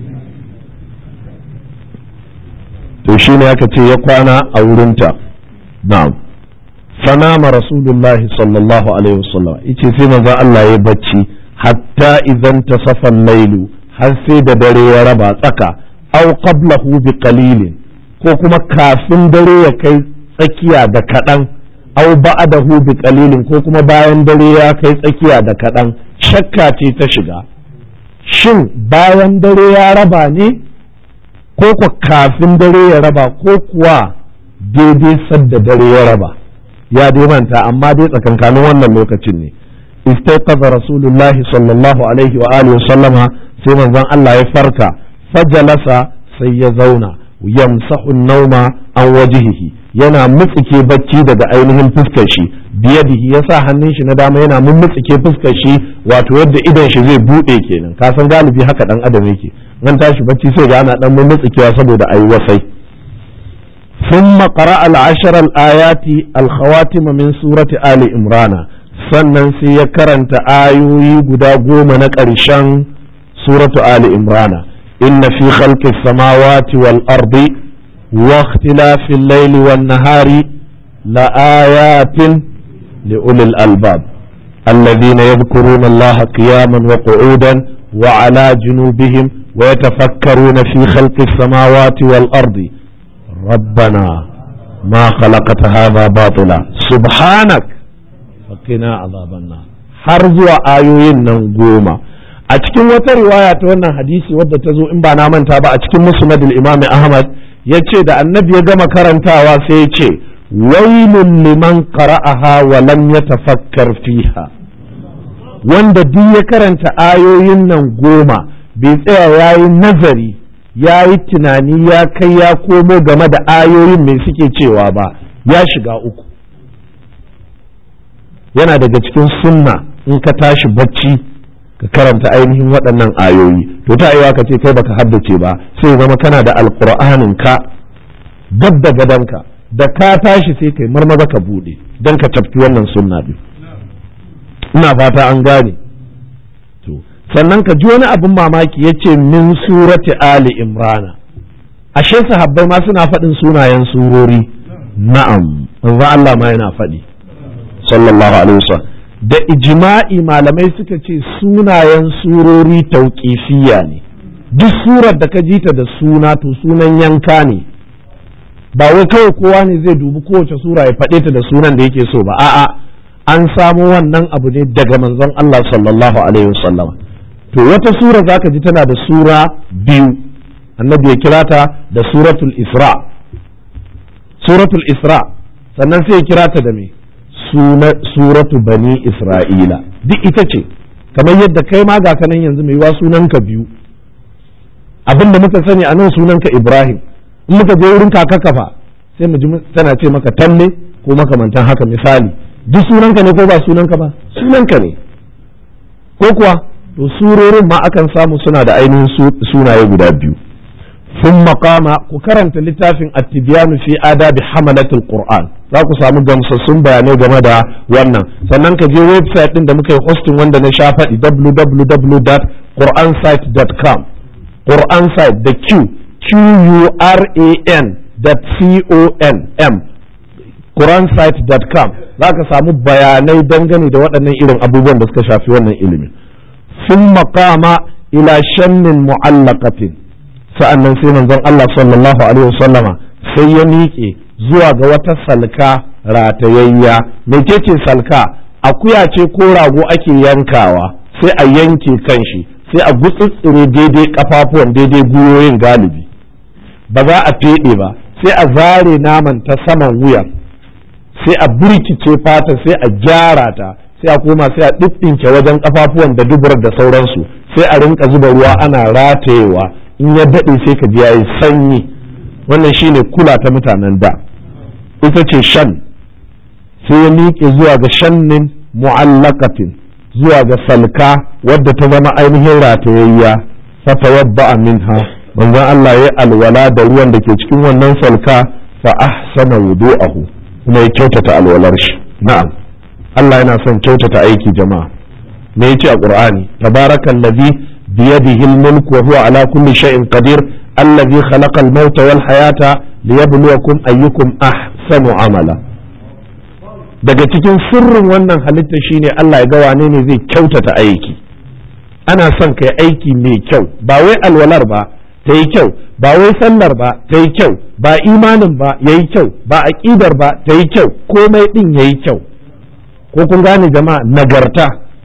Speaker 1: to shine aka ce ya kwana a wurinta na'am فنام رسول الله صلى الله عليه وسلم yace sai manzo Allah ya bacci hatta idan tasafa al-lailu har sai da dare ya raba tsaka aw qablahu bi qalilin ko kuma kafin dare ya kai tsakiya da kadan aw ba'dahu bi qalilin ko kuma bayan dare ya kai tsakiya da kadan shakka ce ta shiga shin bayan dare ya raba ne ko ko kafin dare ya raba ko kuwa daidai sadda dare ya raba ya dai manta amma dai tsakankanin wannan lokacin ne istaiqaza rasulullah sallallahu alaihi wa alihi sallama sai manzon Allah ya farka fajalasa sai ya zauna yamsahu nauma an wajihihi yana mutsike bacci daga ainihin fuskar shi biyadihi ya sa hannun shi na dama yana mummutsike fuskar shi wato yadda idan shi zai bude kenan ka san galibi haka dan adam yake nan tashi bacci sai ga ana dan mummutsikewa saboda ayi wasai ثم قرأ العشر الآيات الخواتم من سورة آل إمران sannan sai ya karanta ayoyi guda goma na ƙarshen suratu Ali Imrana inna fi khalqis samawati wal ardi wa ikhtilafil layli wan nahari la ayatin li ulil albab alladhina yadhkuruna Allah qiyaman wa qu'udan wa ala junubihim wa yatafakkaruna fi khalqis samawati wal ardi ربنا ما خلقت هذا باطلا سبحانك فقنا عذاب النار har zuwa ayoyin nan goma a cikin wata riwaya ta wannan hadisi wadda ta zo in ba na manta ba a cikin musnad imam ahmad ya ce da annabi ya gama karantawa sai ya ce wailun liman qara'aha wa lam yatafakkar fiha wanda duk ya karanta ayoyin nan goma bai tsaya ya yi nazari ya yi tunani ya kai ya komo game da ayoyin mai suke cewa ba ya shiga uku yana daga cikin sunna in ka tashi bacci ka karanta ainihin waɗannan ayoyi to ta aiwa ka ce kai baka haddace ba sai zama kana da alƙur'anin ka gab da gadonka da ka tashi sai kai marmaza ka buɗe don ka tafki wannan sunna din ina fata an gane to sannan ka ji wani abin mamaki ya ce min surati ali imrana ashe sahabbai ma suna faɗin sunayen surori na'am manzo Allah ma yana faɗi sallallahu alaihi wasallam da ijma'i malamai suka ce sunayen surori tauƙifiya ne duk surar da ka ji ta da suna to sunan yanka ne ba wai kawai kowa ne zai dubi kowace sura ya faɗe ta da sunan da yake so ba a'a an samo wannan abu ne daga manzon Allah sallallahu alaihi wasallam to wata sura zaka ji tana da sura biyu annabi ya kira ta da suratul isra suratul isra sannan sai ya kira ta da me suratu bani isra'ila duk ita ce kamar yadda kai ma ga kanan yanzu mai wa sunanka biyu abinda muka sani a nan sunanka ibrahim in muka je wurin kaka kafa sai mu ji tana ce maka talle ko makamantan haka misali duk sunanka ne ko ba sunanka ba sunanka ne ko kuwa to surorin ma akan samu suna da ainihin sunaye guda biyu sun makama ku karanta littafin attibiyanu fi adabi hamalatul qur'an za ku samu gamsassun bayanai game da wannan sannan ka je website din da muka yi hosting wanda na sha faɗi www.quransite.com qur'an site da q q u r a n c o n m quransite.com za ka samu bayanai dangane da waɗannan irin abubuwan da suka shafi wannan ilimin sun makama ila shannin mu'allaqatin sa'annan sai manzon Allah sallallahu alaihi wasallama sai ya miƙe zuwa ga wata salka ratayayya mecece salka akuya ce ko rago ake yankawa sai a yanke kanshi sai a gutsutsure daidai kafafuwan daidai gwiwoyin galibi ba za a feɗe ba sai a zare naman ta saman wuyan sai a burkice fata sai a gyara ta sai a koma sai a ɗiɗɗinke wajen kafafuwan da duburar da sauransu sai a rinka zuba ruwa ana ratayewa in ya daɗe sai ka ji yayi sanyi wannan shine kula ta mutanen da ita ce shan sai ya miƙe zuwa ga shannin mu'allaqatin zuwa ga salka wadda ta zama ainihin ratayayya fatawabba minha manzon Allah ya alwala da ruwan da ke cikin wannan salka fa ahsana wudu'ahu kuma ya kyautata alwalar shi na'am Allah yana son kyautata aiki jama'a me yace a Qur'ani tabarakallazi biyadihi al-mulk wa huwa ala kulli shay'in qadir allazi khalaqa al-mauta wal hayata liyabluwakum ayyukum ahsanu amala daga cikin sirrin wannan halitta shine Allah ya ga wane ne zai kyautata aiki ana son kai aiki mai kyau ba wai alwalar ba ta yi kyau ba wai sallar ba ta yi kyau ba imanin ba ya yi kyau ba aƙidar ba ta yi kyau komai ɗin ya yi kyau ko kun gane jama'a nagarta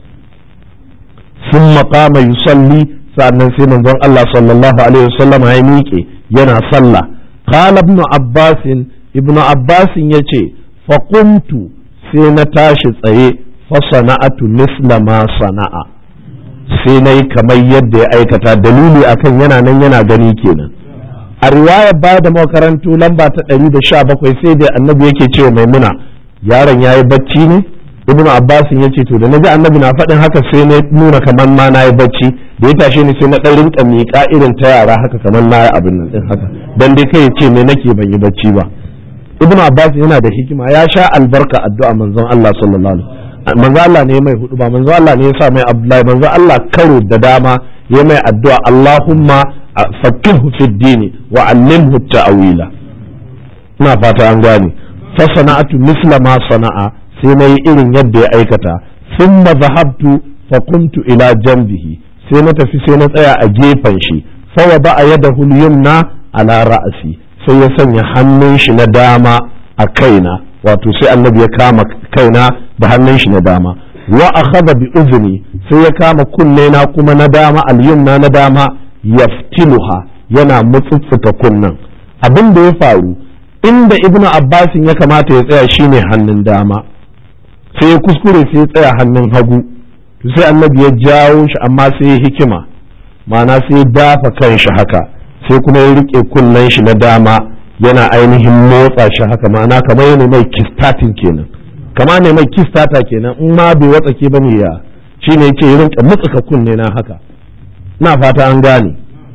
Speaker 1: sun maƙama yusalli sa'annan sai manzon Allah sallallahu alaihi wasallam ya miƙe yana sallah qala ibn abbas ibn abbas yace fa qumtu sai na tashi tsaye fa sana'atu misla ma sana'a sai na yi kamar yadda ya aikata dalili akan yana nan yana gani kenan a riwaya ba da makarantu lamba ta ɗari da sha bakwai sai da annabi yake cewa maimuna yaron ya yi bacci ne ibnu abbas ya ce to da na ji annabi na faɗin haka sai na nuna kamar ma na yi bacci da ya tashe ni sai na ɗan rinka miƙa irin ta yara haka kamar na yi abin nan ɗin haka dan dai kai ya ce me nake ban yi bacci ba ibnu abbas yana da hikima ya sha albarka addu'a manzon Allah sallallahu alaihi wasallam manzo Allah ne mai hudu ba manzo Allah ne ya sa mai Abdullahi manzo Allah karo da dama ya mai addu'a Allahumma faqihu fid dini wa allimhu ta'wila ina fata an gane fa sana'atu misla ma sana'a sai na yi irin yadda ya aikata thumma zahabtu fa kuntu ila janbihi sai na tafi sai na tsaya a gefen shi fa wada yadahu al-yumna ala ra'si sai ya sanya hannun shi na dama a kaina wato sai annabi ya kama kaina da hannun shi na dama wa akhadha bi uzni sai ya kama kunne na kuma na dama al-yumna na dama yaftiluha yana mutsutsuka kunnan abin da ya faru inda ibnu abbasin ya kamata ya tsaya shine hannun dama sai ya kuskure sai ya tsaya hannun hagu to sai annabi ya jawo shi amma sai ya hikima ma'ana sai ya dafa kanshi haka sai kuma ya rike kunnen shi na dama yana ainihin motsa shi haka ma'ana kamar yana mai kistatin kenan kama ne mai kistata kenan in ma bai watsake bane ya shine yake ya rinka mutsuka kunne na haka na fata an gane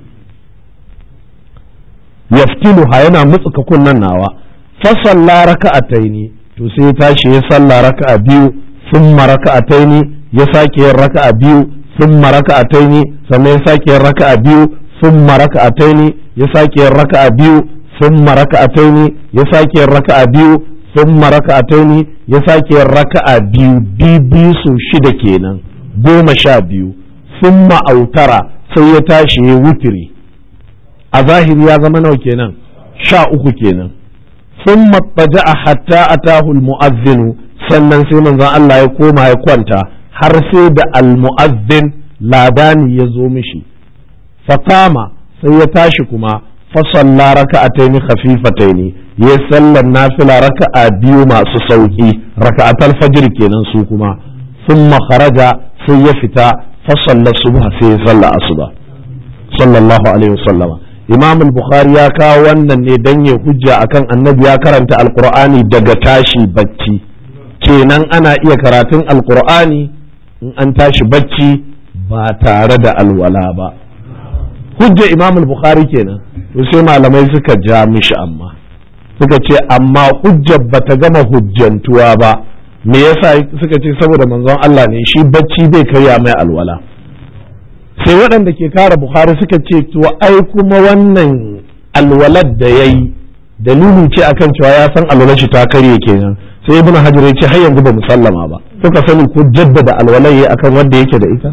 Speaker 1: yaftiluha yana mutsuka kunnen nawa fa salla raka'ataini to sai ya tashi ya salla raka'a biyu thumma raka'ataini ya sake yin raka'a biyu thumma raka'ataini sannan ya sake yin raka'a biyu thumma raka'ataini ya sake yin raka'a biyu thumma raka'ataini ya sake yin raka'a biyu thumma raka'ataini ya sake yin raka'a biyu biyu su shida kenan goma sha biyu thumma autara sai ya tashi ya wutiri a zahiri ya zama nawa kenan sha uku kenan ثم اضطجع حتى أتاه المؤذن sannan sai manzon Allah ya koma ya kwanta har sai da almu'azzin ladani ya zo mishi fakama sai ya tashi kuma fasalla raka'ataini khafifataini ya sallar nafila raka'a biyu masu sauki raka'atal fajr kenan su kuma thumma kharaja sai ya fita fasalla subha sai ya salla asuba sallallahu alaihi wasallama imam al-bukhari ya kawo wannan ne dan ya hujja akan annabi ya karanta alqur'ani daga tashi bacci kenan ana iya karatun alqur'ani in an tashi bacci ba tare da alwala ba hujja imam al-bukhari kenan to sai malamai suka ja mishi amma suka ce amma hujjar bata gama hujjantuwa ba me yasa suka ce saboda manzon Allah ne shi bacci bai karya mai alwala sai waɗanda ke kara bukhari suka ce to ai kuma wannan alwalad da ya yi dalili ce akan cewa ya san alwalar shi ta karye kenan sai ibn hajar ya ce har yanzu ba musallama ba suka sani ko jaddada alwalai ya akan wanda yake da ita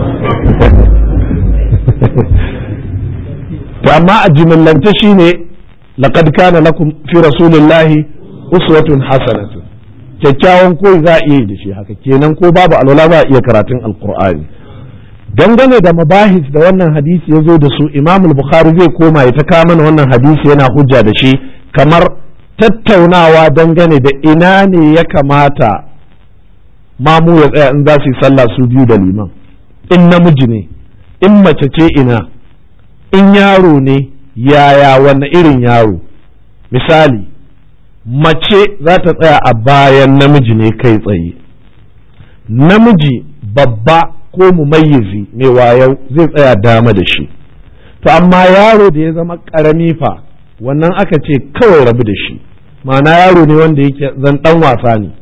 Speaker 1: to amma a jimillance shine laqad kana lakum fi rasulillahi uswatun hasanatun kyakkyawan koyi za a iya yi da shi haka kenan ko babu alwala za a iya karatun alqur'ani dangane da mabahis da wannan hadisi ya zo da su imam bukhari zai koma ya ta kama wannan hadisi yana hujja da shi kamar tattaunawa dangane da ina ne ya kamata mamu ya tsaya in za su yi sallah su biyu da liman in namiji ne in mace ce ina in yaro ne yaya wanne irin yaro misali mace za ta tsaya a bayan namiji ne kai tsaye namiji babba ko mumayyizi mai wayau zai tsaya dama da shi to amma yaro da ya zama karami fa wannan aka ce kawai rabu da shi ma'ana yaro ne wanda yake zan dan wasa ne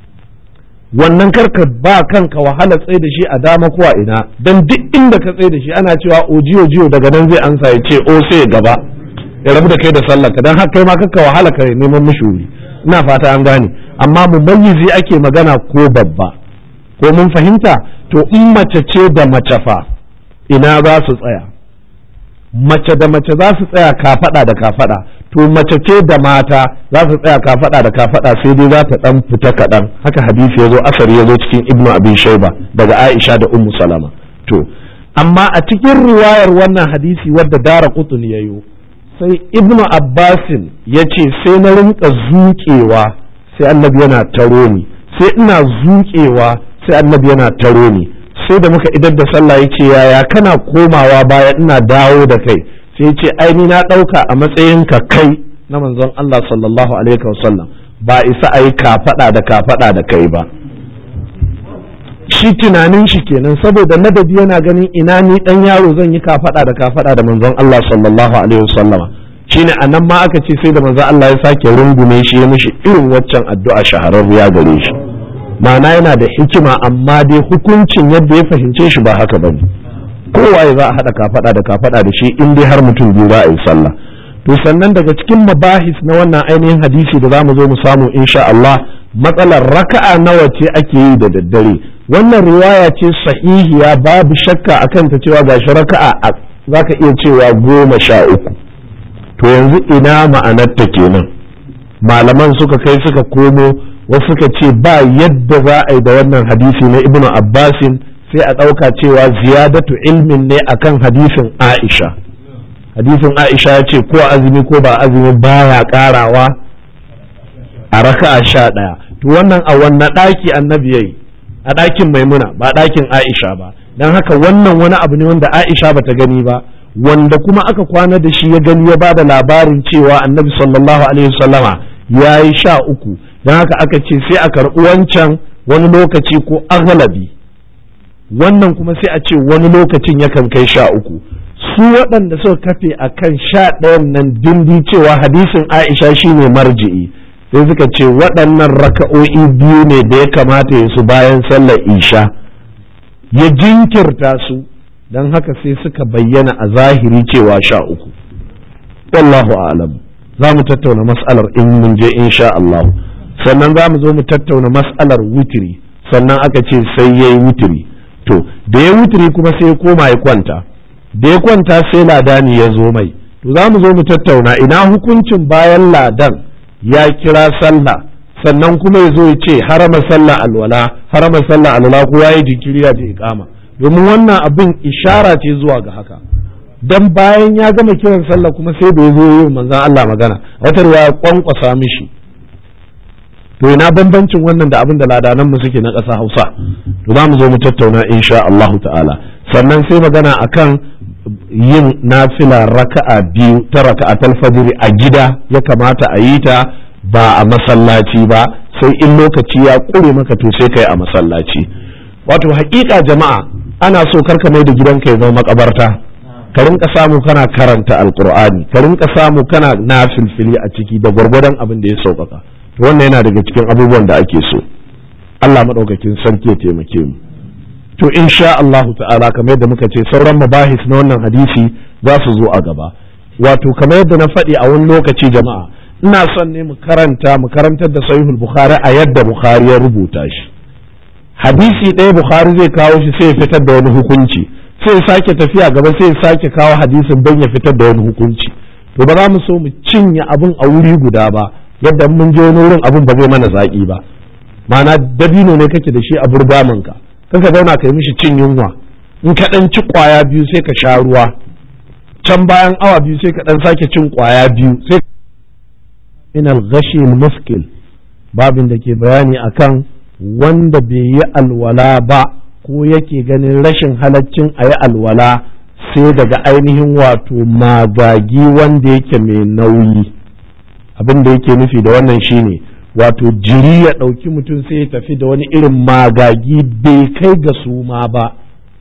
Speaker 1: wannan karka ba kanka wahala tsaye da shi a dama ko a ina don duk inda ka tsaye da shi ana cewa ojiyo jiyo daga nan zai ansa ya ce o sai gaba ya rabu da kai da sallaka don haka kai ma kakka wahala ka neman mishi wuri ina fata an gane amma mumayyizi ake magana ko babba ko mun fahimta to in mace ce da mace fa ina za su tsaya mace da mace za su tsaya kafada da kafada to mace ce da mata za su tsaya kafada da kafada sai dai za ta dan fita kaɗan haka hadisi ya zo asari ya zo cikin ibnu abin shaiba daga aisha da ummu salama to amma a cikin riwayar wannan hadisi wadda dara kutun ya yi sai ibnu abbasin ya ce sai na rinka zuƙewa sai annabi yana taro ni sai ina zuƙewa sai annabi yana taro ni sai da muka idar da sallah ya ce yaya kana komawa baya ina dawo da kai sai ya ce ai ni na ɗauka a matsayinka kai na manzon Allah sallallahu alaihi wasallam ba isa a yi kafaɗa da kafaɗa da kai ba shi tunanin shi kenan saboda ladabi yana ganin ina ni dan yaro zan yi kafaɗa da kafaɗa da manzon Allah sallallahu alaihi wasallama shine anan ma aka ce sai da manzon Allah ya sake rungume shi ya mishi irin waccan addu'a shahararriya gare shi ma'ana yana da hikima amma dai hukuncin yadda ya fahimce shi ba haka bane kowaye za a haɗa kafaɗa da kafaɗa da shi in dai har mutum biyu za a yi sallah to sannan daga cikin mabahis na wannan ainihin hadisi da za mu zo mu samu insha Allah matsalar raka'a nawa ce ake yi da daddare wannan riwaya ce sahihiya babu shakka akan ta cewa gashi raka'a za ka iya cewa goma sha uku to yanzu ina ma'anarta kenan malaman suka kai suka komo wasu suka ce ba yadda za a yi da wannan hadisi na ibnu abbasin sai a ɗauka cewa ziyadatu ilmin ne akan hadisin aisha hadisin Aisha ya ce ko azumi ko ba azumi baya karawa a raka'a sha ɗaya to wannan a wannan ɗaki annabi yayi a ɗakin maimuna ba ɗakin Aisha ba don haka wannan wani abu ne wanda Aisha bata gani ba wanda kuma aka kwana da shi ya gani ya ba da labarin cewa annabi sallallahu alaihi wasallama ya yi sha uku don haka aka ce sai a karɓi wancan wani lokaci ko aghlabi wannan kuma sai a ce wani lokacin yakan kai sha uku su waɗanda suka kafe a kan sha ɗayan nan dindi cewa hadisin aisha shine marji'i sai suka ce waɗannan raka'o'i biyu ne da ya kamata ya su bayan sallar isha ya jinkirta su don haka sai suka bayyana a zahiri cewa sha uku wallahu alam za mu tattauna mas'alar in mun je insha Allah sannan za mu zo mu tattauna mas'alar wutiri sannan aka ce sai ya yi wutiri to da ya wutiri kuma sai ya koma ya kwanta da ya kwanta sai ladani ya zo mai to za mu zo mu tattauna ina hukuncin bayan ladan ya kira sallah sannan kuma ya zo ya ce harama sallah alwala harama sallah alwala ko ya yi jinkiri ya je iqama domin wannan abin ishara ce zuwa ga haka dan bayan ya gama kiran sallah kuma sai da ya zo yi manzon Allah magana wata ya kwankwasa mishi to ina bambancin wannan da abin da ladanan mu suke na ƙasa Hausa to za mu zo mu tattauna insha Allah ta'ala sannan sai magana akan yin nafila raka'a biyu ta raka'atul fajr a gida ya kamata a yi ta ba a masallaci ba sai in lokaci ya ƙure maka to sai kai a masallaci wato haƙiƙa jama'a ana so karka mai da gidanka ya zama makabarta ka rinka samu kana karanta alqur'ani ka rinka samu kana nafilfili a ciki da gwargwadon abin da ya sauƙaƙa to wannan yana daga cikin abubuwan da ake so Allah maɗaukakin sarki ya taimake mu to insha Allah ta'ala kamar yadda muka ce sauran mabahis na wannan hadisi za su zo a gaba wato kamar yadda na faɗi a wani lokaci jama'a ina son ne mu karanta mu karantar da sahihul bukhari a yadda bukhari ya rubuta shi hadisi ɗaya bukhari zai kawo shi sai ya fitar da wani hukunci sai ya sake tafiya gaba sai ya sake kawo hadisin don ya fitar da wani hukunci to ba za mu so mu cinye abin a wuri guda ba yadda mun je wani wurin abin ba zai mana zaƙi ba ma'ana dabino ne kake da shi a burgamanka ka ka zauna ka yi mishi cin yunwa in ka ɗan ci ƙwaya biyu sai ka sha ruwa can bayan awa biyu sai ka ɗan sake cin ƙwaya biyu sai min al-ghashi muskil babin da ke bayani akan wanda bai yi alwala ba ko yake ganin rashin halaccin a yi alwala sai daga ainihin wato magagi wanda yake mai nauyi abin da yake nufi da wannan shine wato jiri ya ɗauki mutum sai ya tafi da wani irin magagi bai kai ga suma ba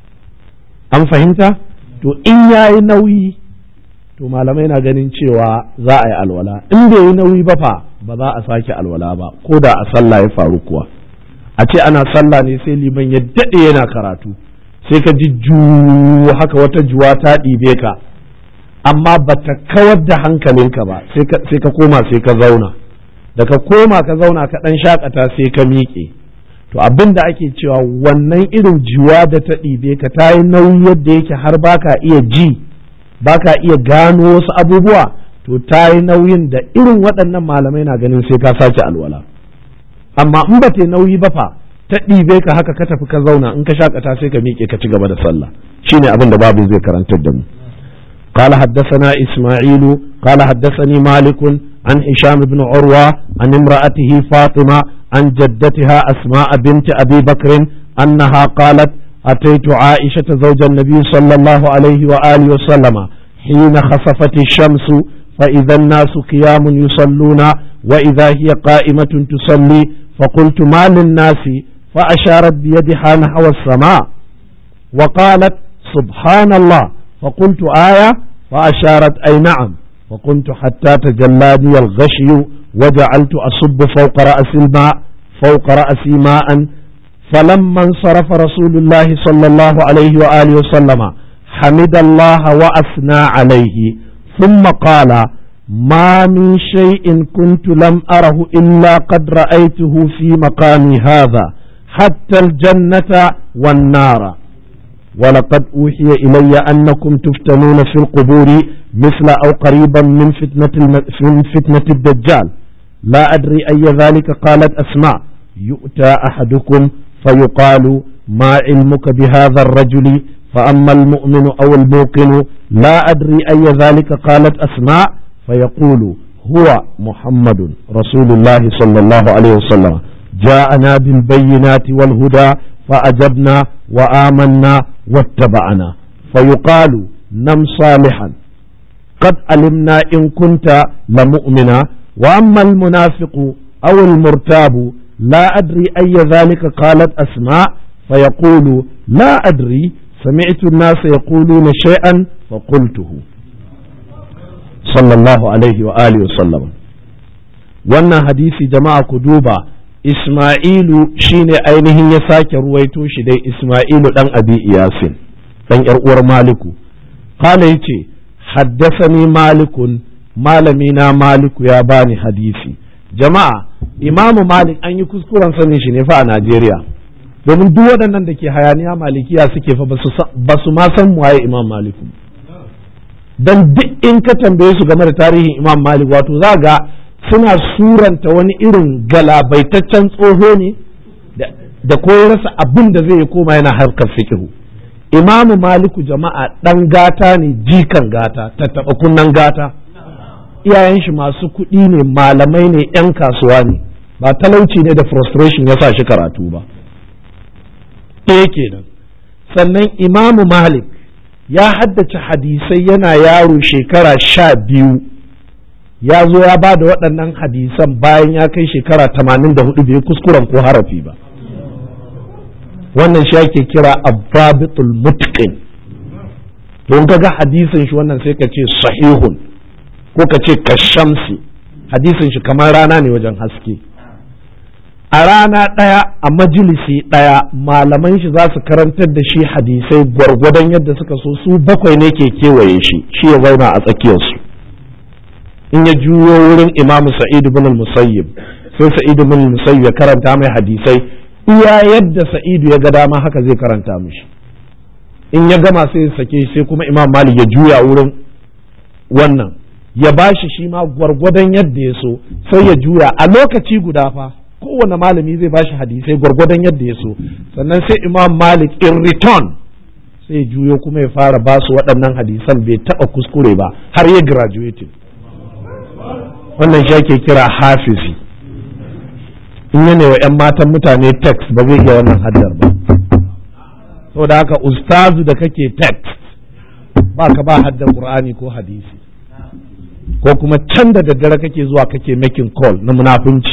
Speaker 1: an fahimta to in ya yi nauyi to malamai na ganin cewa za a yi alwala in bai yi nauyi ba fa ba za a sake alwala ba ko da a sallah ya faru kuwa a ce ana sallah ne sai liman ya daɗe yana karatu sai ka ji ju haka wata juwa ta ɗibe ka amma ba ta kawar da hankalinka ba sai ka koma sai ka zauna da ka koma ka zauna ka ɗan shakata sai ka miƙe to abin da ake cewa wannan irin juwa da ta ɗibe ka ta yi nauyi yadda yake har baka iya ji baka iya gano wasu abubuwa to ta yi nauyin da irin waɗannan malamai na ganin sai ka sake alwala amma in ba ta nauyi ba fa ta ɗibe ka haka ka tafi ka zauna in ka shakata sai ka miƙe ka ci gaba da sallah shine abin da babu zai karantar da mu قال حدثنا إسماعيل قال حدثني مالك عن هشام بن عروة عن امرأته فاطمة عن جدتها أسماء بنت أبي بكر أنها قالت أتيت عائشة زوج النبي صلى الله عليه وآله وسلم حين خسفت الشمس فإذا الناس قيام يصلون وإذا هي قائمة تصلي فقلت ما للناس فأشارت بيدها نحو السماء وقالت سبحان الله فقلت آية فأشارت أي نعم وقمت حتى تجلاني الغشي وجعلت أصب فوق رأس الماء فوق رأسي ماء فلما انصرف رسول الله صلى الله عليه وآله وسلم حمد الله وأثنى عليه ثم قال ما من شيء كنت لم أره إلا قد رأيته في مقامي هذا حتى الجنة والنار ولقد أوحي إلي أنكم تفتنون في القبور مثل أو قريبا من فتنة, من فتنة الدجال لا أدري أي ذلك قالت أسماء يؤتى أحدكم فيقال ما علمك بهذا الرجل فأما المؤمن أو الموقن لا أدري أي ذلك قالت أسماء فيقول هو محمد رسول الله صلى الله عليه وسلم جاءنا بالبينات والهدى فأجبنا وآمنا واتبعنا فيقال نم صالحا قد علمنا إن كنت لمؤمنا وأما المنافق أو المرتاب لا أدري أي ذلك قالت أسماء فيقول لا أدري سمعت الناس يقولون شيئا فقلته صلى الله عليه وآله وسلم wannan hadisi jama'a ku duba Ismailu shine ainihin ya sake ruwaito shi dai Ismailu dan Abi Iyasin dan yar uwar Maliku qala yace haddathani Malikun malami na Maliku ya bani hadisi jama'a Imamu Malik an yi kuskuren sanin shi ne fa a Najeriya domin duk waɗannan da ke hayaniya malikiya suke fa ba su ma san waye Imam Maliku dan duk in ka tambaye su game da tarihin Imam Malik wato za ga suna suranta wani irin galabaitaccen tsoho ne da ko rasa abin da zai koma yana harkar fikihu imamu maliku jama'a ɗan gata ne jikan gata tattaɓa kunnan gata iyayen shi masu kuɗi ne malamai ne 'yan kasuwa ne ba talauci ne da frustration ya sa shi karatu ba ɗaya kenan sannan imamu malik ya haddace hadisai yana yaro shekara sha biyu ya zo ya ba da waɗannan hadisan bayan ya kai shekara tamanin da hudu bai kuskuren ko harafi ba wannan shi ake kira abbabitul mutqin don ka ga hadisin shi wannan sai ka ce sahihun ko ka ce kashamsi hadisin shi kamar rana ne wajen haske a rana ɗaya a majalisi ɗaya malaman shi za su karantar da shi hadisai gwargwadon yadda suka so su bakwai ne ke kewaye shi shi ya zauna a tsakiyarsu in ya juyo wurin imamu sa'id bin musayyib sai sa'id bin musayyib ya karanta mai hadisai iya yadda sa'idu ya ga dama haka zai karanta mishi in ya gama sai ya sake sai kuma imam malik ya juya wurin wannan ya bashi shi ma gwargwadon yadda ya so sai ya juya a lokaci guda fa kowane malami zai bashi hadisai gwargwadon yadda ya so sannan sai imam malik in return sai juyo kuma ya fara basu waɗannan hadisan bai taɓa kuskure ba har ya graduating wannan shi ake kira hafizi in yana wa 'yan matan mutane text ba zai iya wannan haddar ba saboda haka ustazu da kake text ba ka ba haddar qur'ani ko hadisi ko kuma can da daddare kake zuwa kake making call na munafunci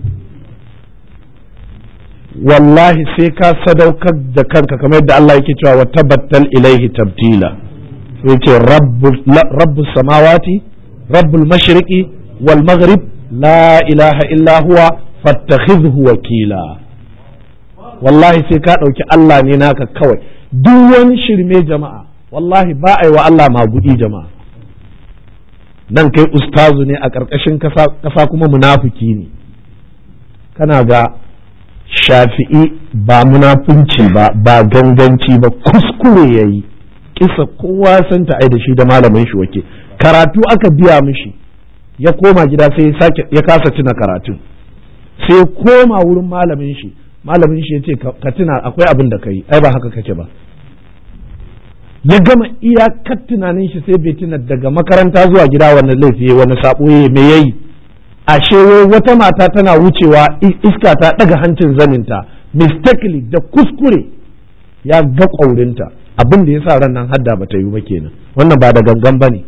Speaker 1: wallahi sai ka sadaukar da kanka kamar yadda Allah yake cewa wa tabattal ilaihi tabtila sai ce rabbus samawati rabbul mashriqi wal maghrib la ilaha illa huwa fattakhidhu wakila wallahi sai ka ɗauki Allah ne naka kawai duk wani shirme jama'a wallahi ba a yi wa Allah magudi jama'a nan kai ustazu ne a ƙarƙashin ƙasa kuma munafiki ne kana ga shafi'i ba munafunci ba ba ganganci ba kuskure ya yi kisa kowa san ta ai da shi da malamin shi wake karatu aka biya mishi ya koma gida sai ya kasa tuna karatun sai koma wurin malamin shi malamin shi ya ce ka tuna akwai abin da ka yi ai ba haka kake ba ya gama iyakar tunanin shi sai bai tuna daga makaranta zuwa gida wani laifi wani sabo ya me yayi ashe wata mata tana wucewa iska ta daga hancin zaninta mistakenly da kuskure ya ga ƙaurinta abin da ya sa ran nan hadda ba ta yi ba kenan wannan ba da gangan ba ne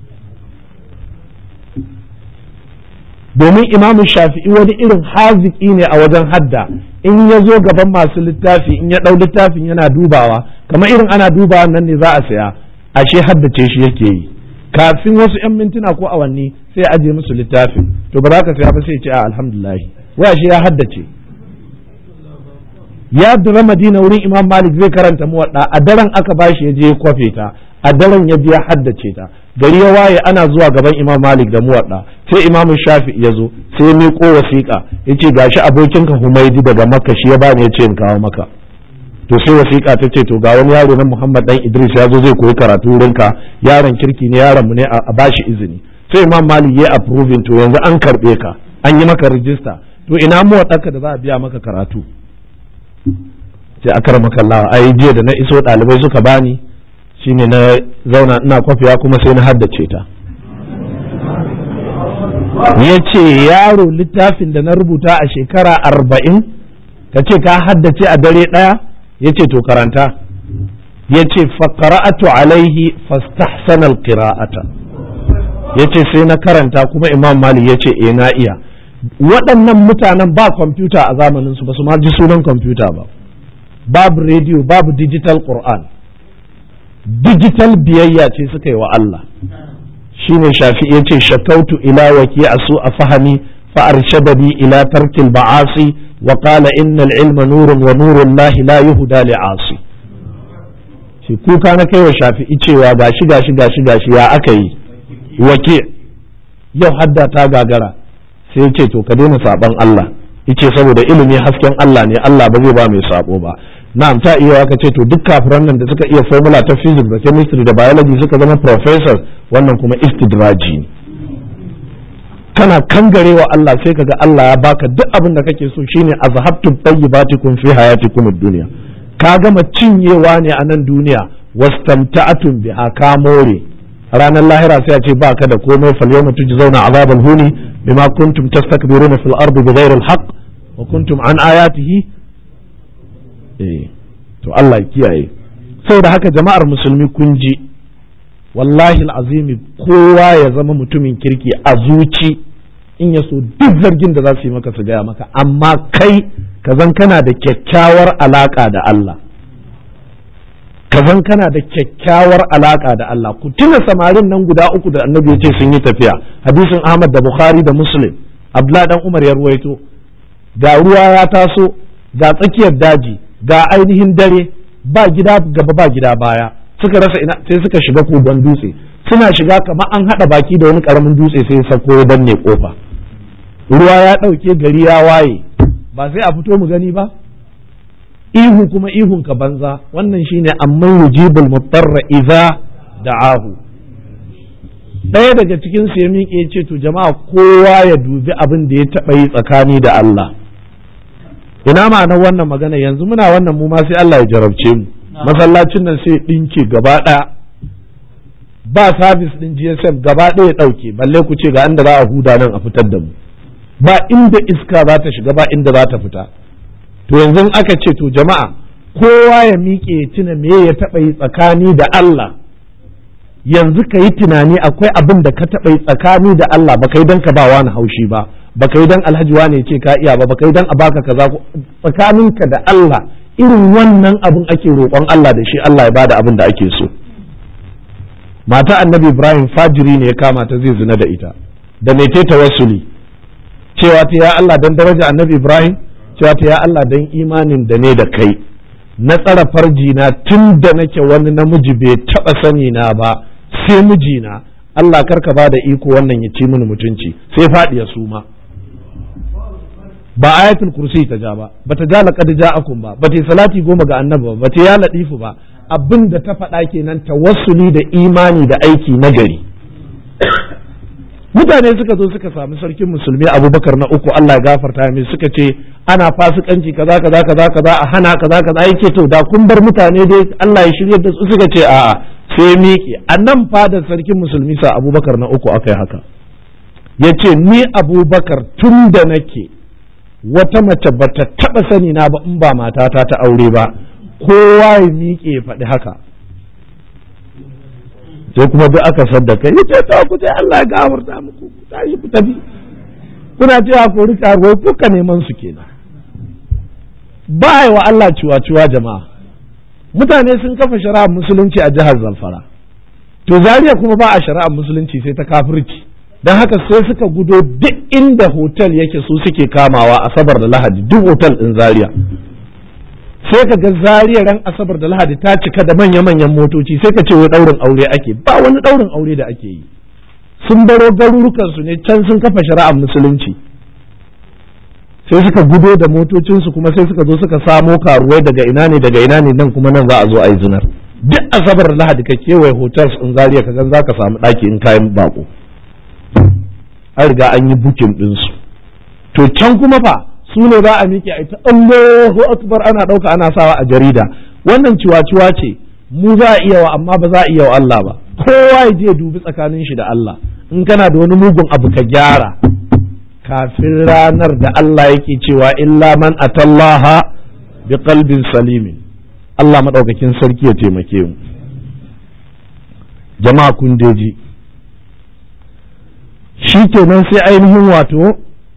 Speaker 1: domin imamu shafi'i wani irin haziki ne a wajen hadda in ya zo gaban masu littafi in ya ɗau littafin yana dubawa kamar irin ana dubawa nan ne za a saya ashe haddace shi yake yi kafin wasu 'yan mintuna ko awanni sai aje musu littafin to ba za ka saya ba sai ce a alhamdulillah wai ashe ya haddace ya dura madina wurin imam malik zai karanta muwadda a daren aka bashi ya je ya kwafe ta a daren ya je ya haddace ta gari ya waye ana zuwa gaban imam malik da muwadda sai imam shafi ya zo sai ya miƙo wasiƙa ya ce gashi abokinka humaidi daga makka shi ya bani ya ce in kawo maka to sai wasiƙa ta ce to ga wani yaro na muhammad dan idris ya zo zai koyi karatu wurinka yaron kirki ne yaron mu ne a bashi izini sai imam malik ya approving to yanzu an karɓe ka an yi maka rijista to ina muwaɗaka da za a biya maka karatu ce akar makallawa ai jiya da na iso ɗalibai suka bani shine na zauna ina kwafiya kuma sai na haddace ta ya ce yaro littafin da na rubuta a shekara arba'in ka ce ka haddace a dare ɗaya ya ce to karanta ya ce faƙara'atu alaihi fastahsana alqira'ata ya ce sai na karanta kuma imam mali ya ce eh na iya waɗannan mutanen ba kwamfuta a zamaninsu ba su ma ji sunan kwamfuta ba babu rediyo babu digital qur'an digital biyayya ce suka yi wa Allah shine shafi ya ce shakautu ila waki a su a fahami fa'arshadani ila tarkil ba'asi wa qala innal ilma nurun wa nurun lahi la yuhda li asi shi kuka na kai wa shafi'i cewa gashi gashi gashi gashi ya aka yi wake yau hadda ta gagara sai ya ce to ka daina saban Allah yace saboda ilimi hasken Allah ne Allah ba zai ba mai sabo ba na'am ta iya ka ce to duk kafiran nan da suka iya formula ta physics da chemistry da biology suka zama professors wannan kuma istidraji ne kana kangarewa Allah sai kaga Allah ya baka duk abin da kake so shine azhabtum tayyibatikum fi hayatikum ad-dunya ka gama cinyewa ne a nan duniya wastamta'atum biha ka more ranar lahira sai a ce baka da komai fal yawma tujzauna azabal huni bima kuntum tastakbiruna fil ardi bighayri al-haqq wa kuntum an ayatihi eh to Allah ya kiyaye saboda haka jama'ar musulmi kun ji wallahi al'azimi kowa ya zama mutumin kirki a zuci in ya so duk zargin da za su yi maka su gaya maka amma kai ka zan kana da kyakkyawar alaka da Allah ka zan kana da kyakkyawar alaka da Allah ku tuna samarin nan guda uku da annabi ya ce sun yi tafiya hadisin Ahmad da Bukhari da Muslim Abdullah dan Umar ya ruwaito ga ruwa ya taso ga tsakiyar daji ga ainihin dare ba gida gaba ba gida baya suka rasa ina sai suka shiga kogon dutse suna shiga kamar an haɗa baki da wani ƙaramin dutse sai sako ya danne kofa ruwa ya ɗauke gari ya waye ba sai a fito mu gani ba ihu kuma ihun ka banza wannan shine amman yujibul mutarra idza da'ahu ɗaya daga cikin su ya miƙe ya ce to jama'a kowa ya dubi abin da ya taɓa yi tsakani da Allah ina ma'anar wannan magana yanzu muna wannan mu ma sai Allah ya jarabce mu masallacin nan sai ɗinke gaba ɗaya ba sabis ɗin GSM gaba ɗaya ɗauke balle ku ce ga inda za a huda nan a fitar da mu ba inda iska za ta shiga ba inda za ta fita to yanzu aka ce to jama'a kowa ya miƙe ya tuna me ya taɓa yi tsakani da Allah yanzu ka yi tunani akwai abin da ka taɓa yi tsakani da Allah ba kai don ka ba wani haushi ba ba kai don alhaji wane ce ka iya ba ba kai don a baka kaza tsakaninka da Allah irin wannan abin ake roƙon Allah da shi Allah ya bada abin da ake so mata annabi Ibrahim fajiri ne ya kama ta zai zina da ita da mai ta tawassuli cewa ta ya Allah dan daraja annabi Ibrahim cewa ta ya Allah dan imanin da ne da kai na tsara farji na tun da nake wani namiji bai taɓa sani na ba sai mijina Allah karka ba da iko wannan ya ci mini mutunci sai faɗi ya suma ba ayatul kursi ta ja ba bata ja laqad ja'akum ba bata salati goma ga annabi ba bata ya latifu ba abin da ta faɗa kenan tawassuli da imani da aiki na gari mutane suka zo suka sami sarkin musulmi abubakar na uku Allah ya gafarta mai suka ce ana fasikanci kaza kaza kaza kaza a hana kaza kaza yake to da kun bar mutane dai Allah ya shirya da su suka ce a'a sai miƙe a nan fadar sarkin musulmi sa abubakar na uku aka yi haka ya ce ni abubakar tun da nake wata mace ba ta taɓa sani na ba in ba matata ta aure ba kowa ya miƙe ya faɗi haka sai kuma duk aka saddaka ya ce ta ku sai Allah ya gafarta muku ku tashi ku tafi kuna cewa ko rika ruwa kuka neman su kenan ba wa Allah ciwa-ciwa jama'a mutane sun kafa shari'ar musulunci a jihar Zamfara to Zaria kuma ba a shari'ar musulunci sai ta kafirci don haka sai suka gudo duk inda hotel yake su suke kamawa asabar da lahadi duk hotel ɗin Zaria sai ka ga Zaria ran asabar da lahadi ta cika da manya-manyan motoci sai ka ce wai ɗaurin aure ake ba wani ɗaurin aure da ake yi sun baro garurukansu ne can sun kafa shari'ar musulunci sai suka gudo da motocinsu kuma sai suka zo suka samo karuwai daga ina ne daga ina ne nan kuma nan za a zo a yi zinar duk asabar da lahadi ka kewaye hotels in Zaria ka gan za ka samu ɗaki in kayan bako an riga an yi bukin ɗinsu to can kuma fa su ne za a miƙe a ita Allahu akbar ana ɗauka ana sawa a jarida wannan ciwa-ciwa ce mu za a iya wa amma ba za a iya wa Allah ba kowa ya je dubi tsakanin shi da Allah in kana da wani mugun abu ka gyara kafin ranar da Allah yake cewa illa man atallaha bi qalbin salimin Allah madaukakin sarki ya taimake mu jama'a kun deji shi kenan sai ainihin wato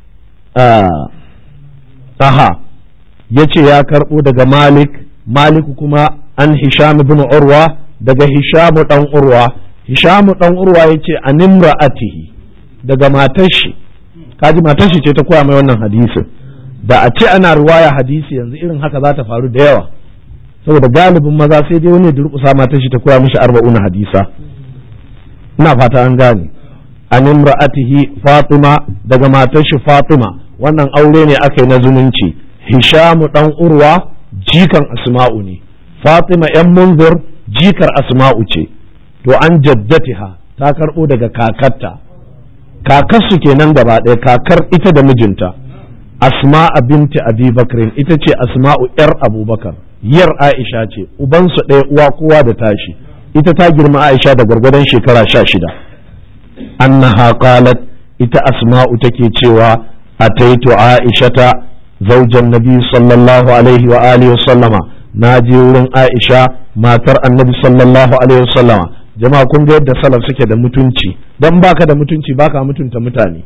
Speaker 1: aha ya ce ya karɓo daga malik malik kuma an hisham ibn urwa daga hisham dan urwa hisham dan urwa ya ce an imra'atihi daga matar shi kaji matar shi ce ta koya mai wannan hadisin da a ce ana ruwaya hadisi yanzu irin haka za ta faru da yawa saboda galibin maza sai dai wani durƙusa matar shi ta koya mishi arba'una hadisa ina fata an gane an imra'atihi fatima daga matar shi fatima wannan aure ne aka yi na zumunci hishamu dan urwa jikan asma'u ne fatima yan munzur jikar asma'u ce to an jaddatiha ta karbo daga kakarta kakarsu kenan gaba ɗaya kakar ita da mijinta asma'a binti abi bakrin ita ce asma'u yar abubakar yar aisha ce ubansu ɗaya uwa kowa da tashi ita ta girma aisha da gwargwadon shekara sha shida annaha qalat ita asma'u take cewa ataitu aishata zaujan nabi sallallahu alaihi wa alihi wa sallama na je wurin aisha matar annabi sallallahu alaihi wa sallama jama'a kun ga yadda salaf suke da mutunci dan baka da mutunci baka mutunta mutane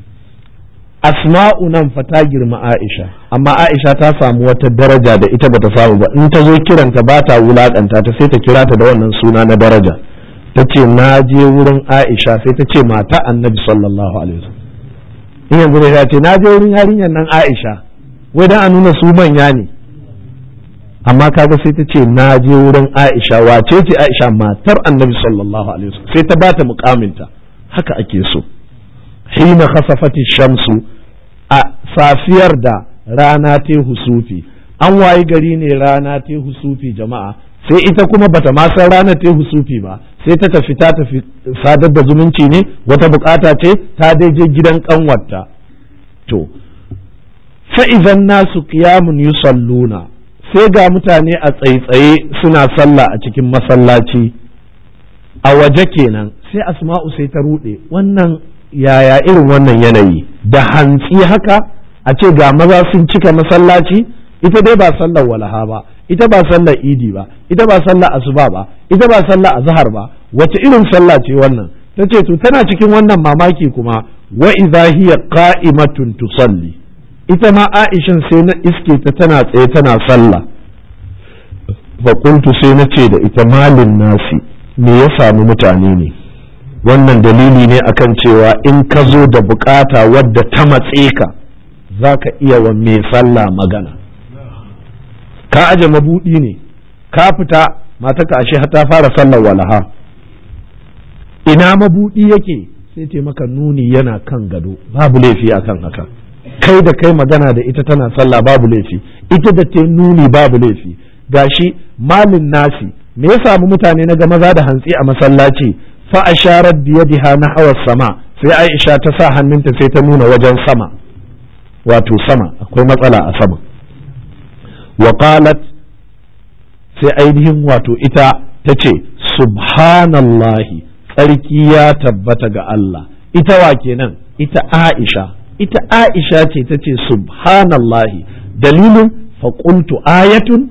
Speaker 1: asma'u nan fa ta girma aisha amma aisha ta samu wata daraja da ita bata samu ba in ta zo kiranta ba ta wulakanta ta sai ta kira ta da wannan suna na daraja ta ce na je wurin aisha sai ta ce mata annabi sallallahu alaihi wasallam in yanzu ne ta ce na je wurin yarinyar nan aisha wai dan a nuna su manya ne amma kaga sai ta ce na je wurin aisha wace ce aisha matar annabi sallallahu alaihi wasallam sai ta bata mukaminta haka ake so hina khasafati shamsu a safiyar da rana ta husufi an wayi gari ne rana ta husufi jama'a sai ita kuma bata ma san rana ta husufi ba sai ta tafi ta tafi sadar da zumunci ne wata bukata ce ta dai je gidan kanwarta to fa idan nasu qiyamun yusalluna sai ga mutane a tsaitsaye suna sallah a cikin masallaci a waje kenan sai asma'u sai ta rude wannan yaya irin wannan yanayi da hantsi haka a ce ga maza sun cika masallaci ita dai ba sallar walaha ba ita ba sallar idi ba ita ba sallar asuba ba ita ba sallar azhar ba wace irin sallah ce wannan ta ce to tana cikin wannan mamaki kuma wa idza hiya qa'imatun tusalli ita ma Aishan sai na iske ta tana tsaye tana sallah fa kuntu sai na ce da ita malin nasi me ya samu mutane ne wannan dalili ne akan cewa in ka zo da bukata wadda ta matse ka za ka iya wa mai sallah magana ka aje mabudi ne ka fita mataka ashe ta fara sallar walaha ina mabudi yake sai ce maka nuni yana kan gado babu laifi akan haka kai da kai magana da ita tana sallah babu laifi ita da ta nuni babu laifi gashi malin nasi me ya samu mutane na ga maza da hantsi a masallaci fa asharat biyadiha nahwa sama sai Aisha ta sa hannunta sai ta nuna wajen sama wato sama akwai matsala a sama wa qalat sai ainihin wato ita ta ce subhanallahi tsarki ya tabbata ga Allah ita wa kenan ita Aisha ita Aisha ce ta ce subhanallahi dalilin faƙultu ayatun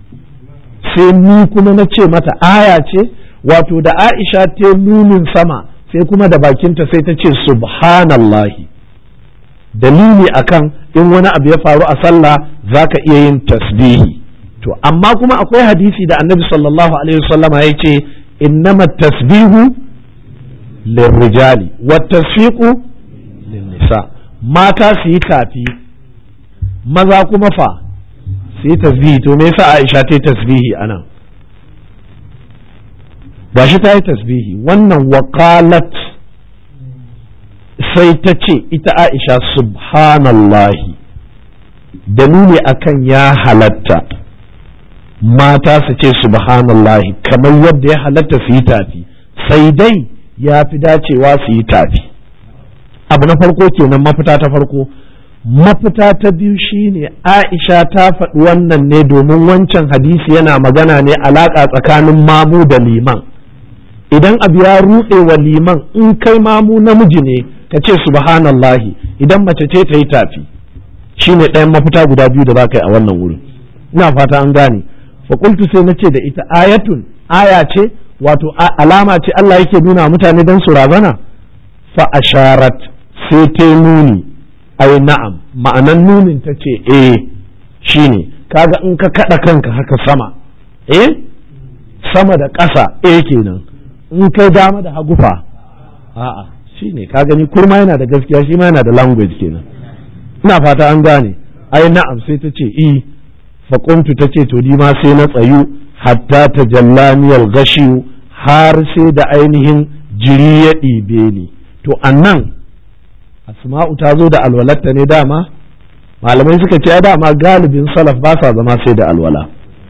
Speaker 1: sai ni kuma na ce mata aya ce wato da Aisha ta nunin sama sai kuma da bakinta sai ta ce subhanallahi dalili akan in wani abu ya faru a sallah zaka iya yin tasbihi to amma kuma akwai hadisi da annabi sallallahu alaihi wasallama ya ce innama tasbihu lirrijali wa tasfiqu linnisa mata su yi tafi maza kuma fa su yi tasbihi to me yasa Aisha ta yi tasbihi anan gashi ta yi tasbihi wannan wakalat sai ta ce ita Aisha subhanallahi dalili akan ya halatta mata su ce subhanallahi kamar yadda ya halatta su yi tafi sai dai ya fi dacewa su yi tafi abu na farko kenan mafita ta farko mafita ta biyu shine aisha ta faɗi wannan ne domin wancan hadisi yana magana ne alaƙa tsakanin mamu da liman idan abu ya ruɗe wa liman in kai mamu namiji ne ka ce subhanallahi idan mace ce ta yi tafi shine ɗayan mafita guda biyu da za ka yi a wannan wurin ina fata an gane fakultu sai na ce da ita ayatun aya ce wato alama ce Allah yake nuna mutane don su razana fa asharat sai ta nuni ai na'am ma'anan nunin ta ce eh shine kaga in ka kada kanka haka sama eh sama da ƙasa eh kenan in kai dama da hagu fa a'a shine ka gani kurma yana da gaskiya shi ma yana da language kenan ina fata an gane ai na'am sai ta ce i faƙuntu ta ce to ni ma sai na tsayu hatta ta jallaniyar gashiyu har sai da ainihin jiri ya ɗibe ni to annan asma'u ta zo da alwalarta ne dama malamai suka ce dama galibin salaf ba sa zama sai da alwala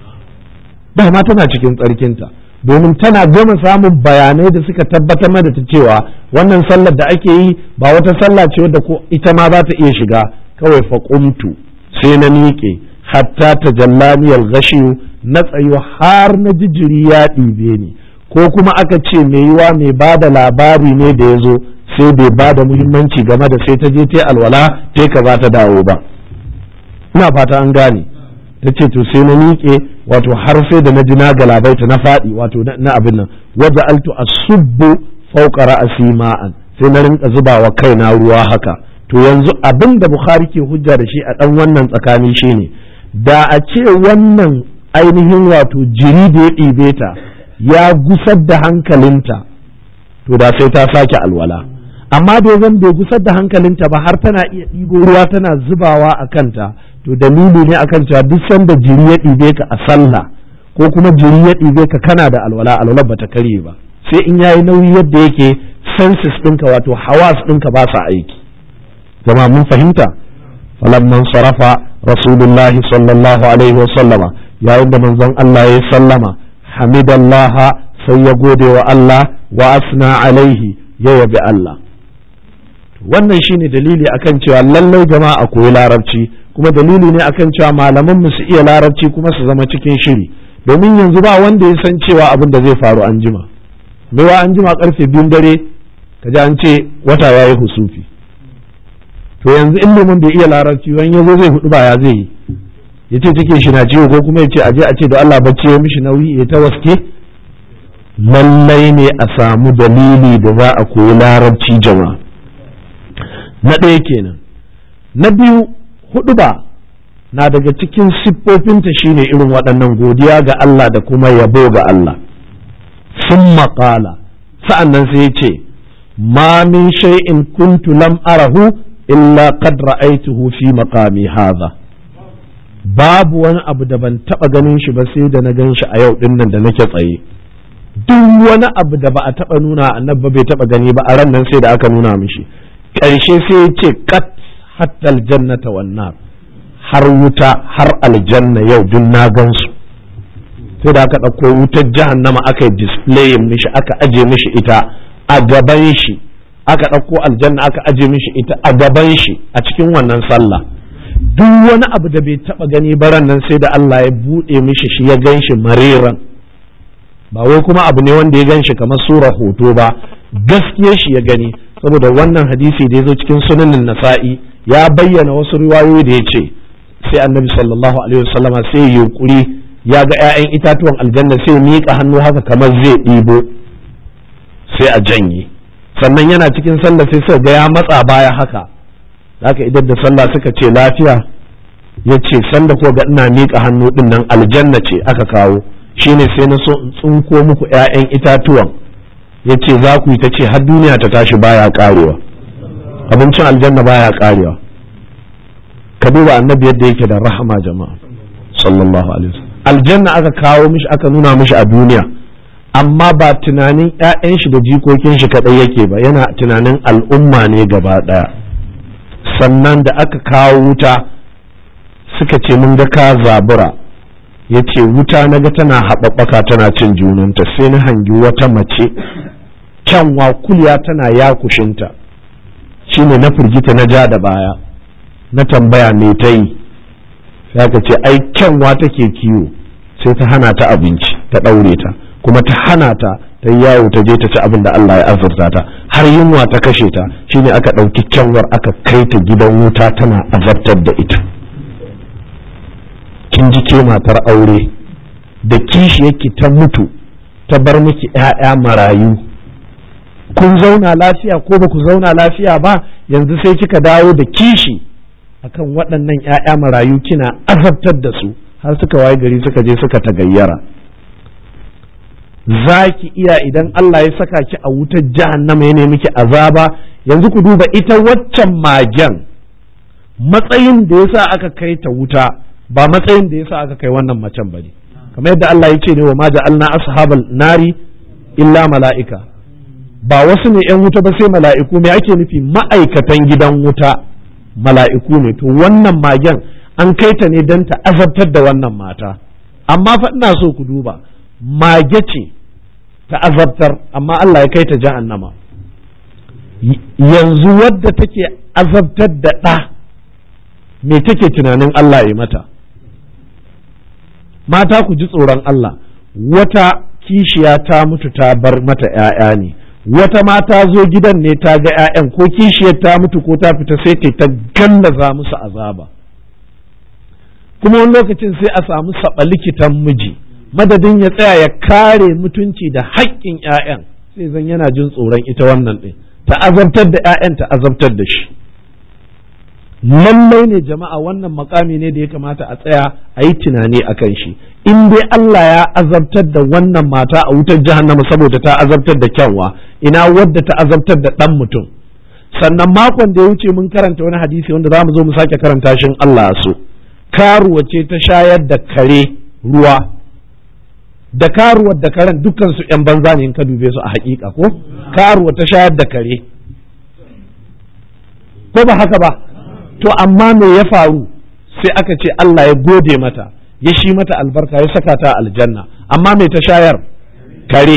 Speaker 1: dama tana cikin tsarkinta domin tana gama samun bayanai da suka tabbatar mada ta cewa wannan sallar da ake yi ba wata sallah ce wadda ko ita ma za ta iya shiga kawai faƙumtu sai na miƙe hatta ta jallaniyar gashiyu na tsayo har na jijiri ya ɗibe ni ko kuma aka ce mai yiwa mai ba da labari ne da ya zo sai bai ba da muhimmanci game da sai ta je ta alwala ta ka za ta dawo ba ina fata an gane ta ce to sai na miƙe wato har sai da na ji na galabaita na faɗi wato na abin nan wadda altu asubbu fauka ra'asi ma'an sai na rinka zuba wa kaina ruwa haka to yanzu abin da bukhari ke hujja da shi a ɗan wannan tsakani shine da a ce wannan ainihin wato jiri da ya ɗibe ta ya gusar da hankalinta to da sai ta sake alwala amma da zan bai gusar da hankalinta ba har tana iya ɗigo ruwa tana zubawa a kanta to dalili ne akan cewa duk sanda jiri ya ɗibe ka a sallah ko kuma jiri ya ɗibe ka kana da alwala alwala bata karye ba sai in yayi nauyi yadda yake senses ɗinka wato hawas ɗinka ba sa aiki jama'a mun fahimta falamman sarafa rasulullah sallallahu alaihi wa sallama yayin da manzon Allah ya sallama hamidallah sai ya gode wa Allah wa asna alaihi ya yabi Allah wannan shine dalili akan cewa lallai jama'a koyi larabci kuma dalili ne akan cewa malaman mu su iya larabci kuma su zama cikin shiri domin yanzu ba wanda ya san cewa abin da zai faru an jima mewa an jima karfe biyun dare kaji an ce wata ya yi husufi to yanzu in liman bai iya larabci wani yazo zai hudu ba ya zai yi ya ce take shi na ciwo ko kuma ya ce aje a ce da Allah bacci ya mishi nauyi ya ta waske lallai ne a samu dalili da za a koyi larabci jama'a na ɗaya kenan na biyu hudu ba na daga cikin siffofinta shine irin waɗannan godiya ga Allah da kuma yabo ga Allah sun maƙala sa'an nan sai ce ma min shay'in kuntu lam arahu illa qad ra'aytuhu fi maqami hadha babu wani abu da ban taba ganin shi ba sai da na gan shi a yau din nan da nake tsaye duk wani abu da ba a taba nuna annabi bai taba gani ba a ran nan sai da aka nuna mishi ƙarshe sai ya ce kat hatta aljannata wan nar har wuta har aljanna yau duk na gan su sai da aka ɗauko wutar jahannama aka yi display mishi aka aje mishi ita a gaban shi aka ɗauko aljanna aka aje mishi ita a gaban shi a cikin wannan sallah duk wani abu da bai taba gani baran nan sai da Allah ya buɗe mishi shi ya gan shi mariran ba wai kuma abu ne wanda ya gan shi kamar sura hoto ba gaskiya shi ya gani saboda wannan hadisi da ya zo cikin sunanin nasa'i ya bayyana wasu riwayoyi da ya ce sai annabi sallallahu alaihi wasallam sai ya yunkuri ya ga 'ya'yan itatuwan aljanna sai ya miƙa hannu haka kamar zai ɗibo sai a janye sannan yana cikin sallah sai suka ga ya matsa baya haka haka idan da sallah suka ce lafiya ya ce sanda ko ga ina miƙa hannu ɗin nan aljanna ce aka kawo shine sai na so in tsinko muku 'ya'yan itatuwan ya ce za ku yi ta ce har duniya ta tashi baya karewa abincin aljanna baya karewa ka duba annabi yadda yake da rahama jama'a sallallahu alaihi wasallam aljanna aka kawo mishi aka nuna mishi a duniya amma ba tunanin 'ya'yan shi da jikokin shi kadai yake ba yana tunanin al'umma ne gaba daya sannan da aka kawo wuta suka ce mun ga ka zabura ya ce wuta na ga tana haɓaɓɓaka tana cin junanta sai na hangi wata mace kyanwa kulya tana yakushinta shine na firgita na ja da baya na tambaya me ta yi sai aka ce ai kyanwa take kiwo sai ta hana ta abinci ta ɗaure ta kuma ta hana ta ta yawo ta je ta ci abin da Allah ya azurta ta har yunwa ta kashe ta shine aka ɗauki kyanwar aka kai ta gidan wuta tana azabtar da ita kin ji ke matar aure da kishi yake ta mutu ta bar miki ‘ya'ya marayu kun zauna lafiya ko ba ku zauna lafiya ba yanzu sai kika dawo da kishi akan waɗannan ‘ya'ya marayu kina azabtar da su har suka waye gari suka je suka tagayyara za ki iya idan Allah ya saka ki a wutar jahannama ya nemi ki azaba yanzu ku duba ita waccan magen matsayin da yasa aka kai ta wuta ba matsayin da yasa aka kai wannan macen ba ne kamar yadda Allah ya ce ne wa ma ja'alna ashabal nari illa mala'ika ba wasu ne yan wuta ba sai mala'iku me ake nufi ma'aikatan gidan wuta mala'iku ne to wannan magen an kai ta ne don ta azabtar da wannan mata amma fa ina so ku duba mage ce ta azabtar amma Allah ya kai ta jahannama yanzu wadda take azabtar da ɗa me take tunanin Allah ya mata mata ku ji tsoron Allah wata kishiya ta mutu ta bar mata ‘ya'ya ne wata mata zo gidan ne ta ga ‘ya'yan ko kishiyar ta mutu ko ta fita sai ta gallaza musu azaba kuma wani lokacin sai a samu saɓa likitan miji madadin ya tsaya ya kare mutunci da haƙƙin ‘ya'yan sai zan yana jin tsoron ita wannan ɗin ta azabtar da ‘ya'yan ta azabtar da shi lallai ne jama'a wannan makami ne da ya kamata a tsaya a yi tunani a kan shi in dai Allah ya azabtar da wannan mata a wutar jahannama saboda ta azabtar da kyanwa ina wadda ta azabtar da ɗan mutum sannan makon da ya wuce mun karanta wani hadisi wanda za mu zo mu sake karanta shi Allah so karuwa ce ta shayar da kare ruwa da karuwar da karen dukkan su yan banza ne in ka dube su a hakika ko karuwa ta shayar da kare ko ba haka ba to amma me ya faru sai aka ce Allah ya gode mata ya shi mata albarka ya saka ta aljanna amma me ta shayar kare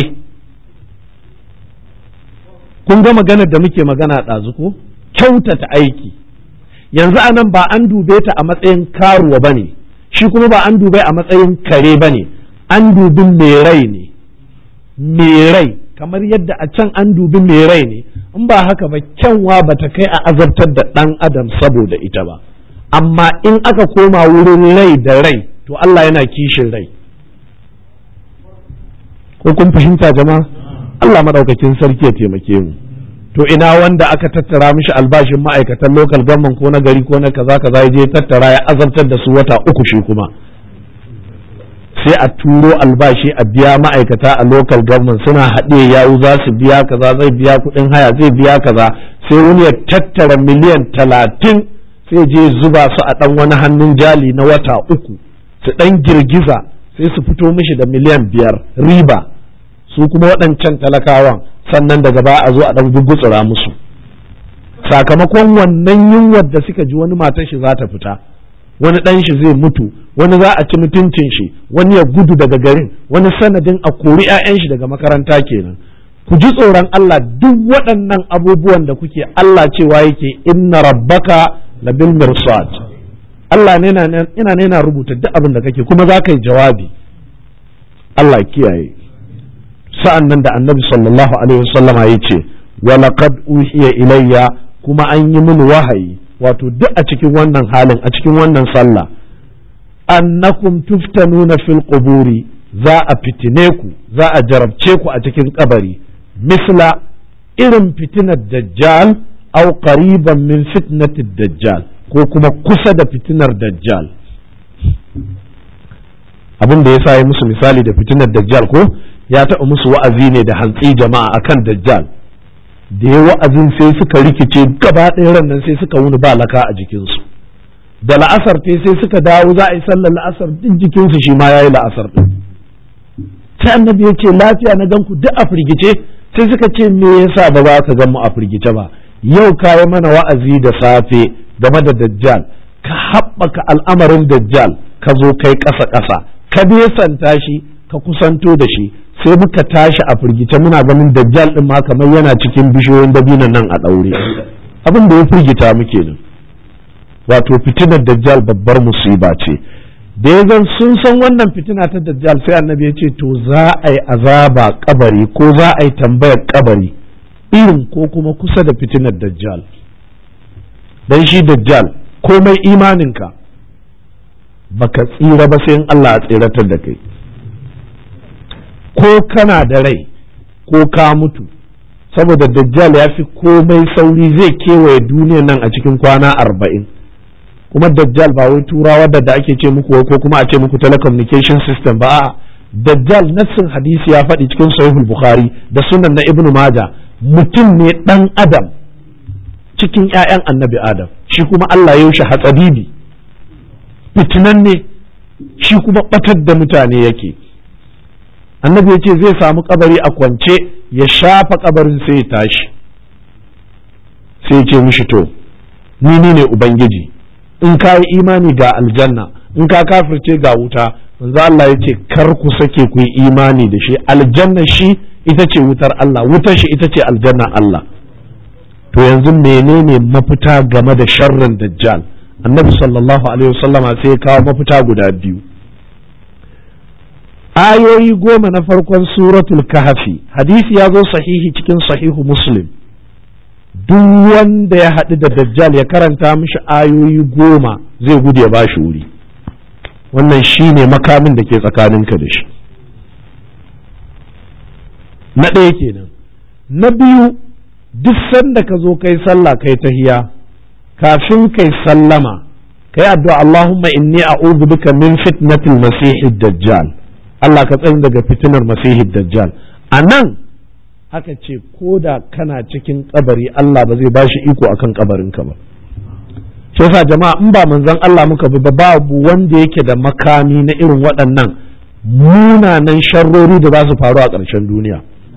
Speaker 1: kun ga maganar da muke magana ɗazu ko kyautata aiki yanzu anan ba an dube ta a matsayin karuwa ba ne shi kuma ba an dube a matsayin kare ba ne an dubi mai rai ne mai rai kamar yadda a can an dubi mai rai ne in ba haka ba kyanwa ba ta kai a azabtar da ɗan adam saboda ita ba amma in aka koma wurin rai da rai to Allah yana kishin rai ko kun fahimta jama'a Allah maɗaukakin sarki ya taimake mu to ina wanda aka tattara mishi albashin ma'aikatan local government ko na gari ko na kaza kaza ya je tattara ya azabtar da su wata uku shi kuma sai a turo albashi a biya ma'aikata a local government suna haɗe yawu za su biya kaza zai biya kuɗin haya zai biya kaza sai wani ya tattara miliyan talatin sai je zuba su a ɗan wani hannun jali na wata uku su ɗan girgiza sai su fito mishi da miliyan biyar riba su kuma waɗancan talakawan sannan daga baya a zo a ɗan gugutsura musu sakamakon wannan yunwar da suka ji wani matar shi za ta fita wani ɗan shi zai mutu wani za a ci mutuncin shi wani ya gudu daga garin wani sanadin a kori 'ya'yan shi daga makaranta kenan ku ji tsoron Allah duk waɗannan abubuwan da kuke Allah cewa yake inna rabbaka labil mirsad Allah ne ina ne na rubuta duk abin da kake kuma za ka yi jawabi Allah kiyaye sa'an nan da annabi sallallahu alaihi wasallama ya ce wa laqad uhiya ilayya kuma an yi mini wahayi wato duk a cikin wannan halin a cikin wannan sallah annakum tuftanuna fil quburi za a fitine ku za a jarabce ku a cikin kabari misla irin fitinar dajjal aw qariban min fitnatid dajjal ko kuma kusa da fitinar dajjal abin da ya sa yi musu misali da fitinar dajjal ko ya taɓa musu wa'azi ne da hantsi jama'a akan dajjal da ya wa'azin sai suka rikice gaba ɗaya ran nan sai suka wuni ba laka a jikinsu da la'asar te sai suka dawo za a yi sallar la'asar duk jikinsu shi ma ya yi la'asar ɗin sai annabi ya ce lafiya na ganku duk a firgice sai suka ce me yasa ba za ka gan mu a firgice ba yau ka yi mana wa'azi da safe game da dajjal ka haɓaka al'amarin dajjal ka zo kai ƙasa ƙasa ka nesanta shi ka kusanto da shi sai muka tashi a firgice muna ganin dajjal din ma kamar yana cikin bishiyoyin dabinan nan a ɗaure abin da ya firgita muke nan wato fitinar dajjal babbar musiba ce da ya zan sun san wannan fitina ta dajjal sai annabi ya ce to za a yi azaba kabari ko za a yi tambayar kabari irin ko kuma kusa da fitinar dajjal dan shi dajjal komai imaninka baka tsira ba sai in Allah ya tsiratar da kai ko kana da rai ko ka mutu saboda dajjal ya fi komai sauri zai kewaye duniyan nan a cikin kwana arba'in kuma dajjal ba wai turawa da da ake ce muku ko kuma a ce muku telecommunication system ba a'a dajjal nassin hadisi ya faɗi cikin sahihul bukhari da sunan na ibnu maja mutum ne dan adam cikin ƴaƴan annabi adam shi kuma Allah ya shi hatsabibi fitinan ne shi kuma batar da mutane yake annabi ya ce zai samu kabari a kwance ya shafa kabarin sai ya tashi sai ya ce mishi to ni ni ne ubangiji in ka yi imani ga aljanna in ka kafirce ga wuta manzo Allah ya ce kar ku sake ku yi imani da shi aljanna shi ita ce wutar Allah wutar shi ita ce aljanna Allah to yanzu menene mafita game da sharrin dajjal annabi sallallahu alaihi wasallama sai ya kawo mafita guda biyu ayoyi goma na farkon suratul kahfi hadisi ya zo sahihi cikin sahihu muslim duk wanda ya haɗu da dajjal ya karanta mishi ayoyi goma zai gudu ya bashi wuri wannan shi ne makamin da ke tsakaninka da shi na ɗaya kenan na biyu duk sanda ka zo kai sallah kai tahiya kafin kai sallama kai addu'a Allahumma inni a'udhu bika min fitnatil masihid dajjal Allah ka tsayin daga fitinar masihid dajjal a nan aka ce ko da kana cikin kabari Allah ba zai ba shi iko akan kabarinka ba shi yasa jama'a in ba manzon Allah muka bi ba babu wanda yake da makami na irin waɗannan munanan sharrori da za su faru a ƙarshen duniya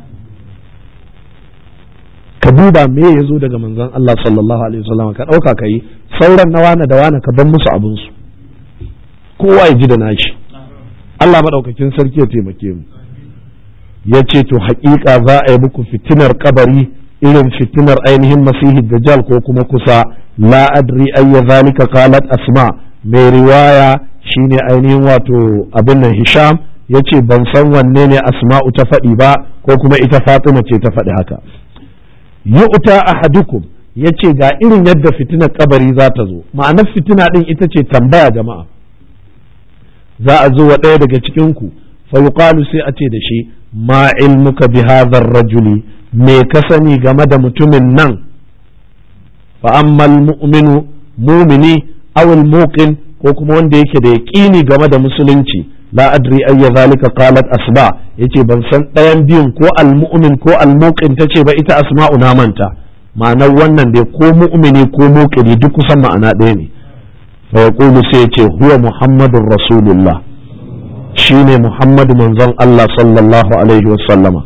Speaker 1: ka duba me ya zo daga manzon Allah sallallahu alaihi wasallam ka ɗauka ka yi sauran na wane da wane ka ban musu abinsu kowa ya ji da nashi Allah maɗaukakin sarki ya taimake mu ya ce to haƙiƙa za a yi muku fitinar kabari irin fitinar ainihin masihi dajjal ko kuma kusa la adri ayya zalika qalat asma mai riwaya shine ainihin wato abin nan hisham ya ce ban san wanne ne asma'u ta faɗi ba ko kuma ita fatima ce ta faɗi haka yu'ta ahadukum ya ce ga irin yadda fitinar kabari za ta zo ma'anar fitina ɗin ita ce tambaya jama'a za a zo wa ɗaya daga cikinku fa yuqalu sai a ce da shi ma ilmuka bi hadha rajuli me ka sani game da mutumin nan fa ammal mu'minu mumini aw al muqin ko kuma wanda yake da yaqini game da musulunci la adri ayya zalika qalat asba yace ban san ɗayan biyun ko al mu'min ko al muqin tace ba ita asma'u na manta ma'anar wannan dai ko mu'mini ko muqini duk kusan ma'ana ɗaya ne fa yaqulu sai yace huwa muhammadur rasulullah shine Muhammadu manzon Allah sallallahu alaihi wasallama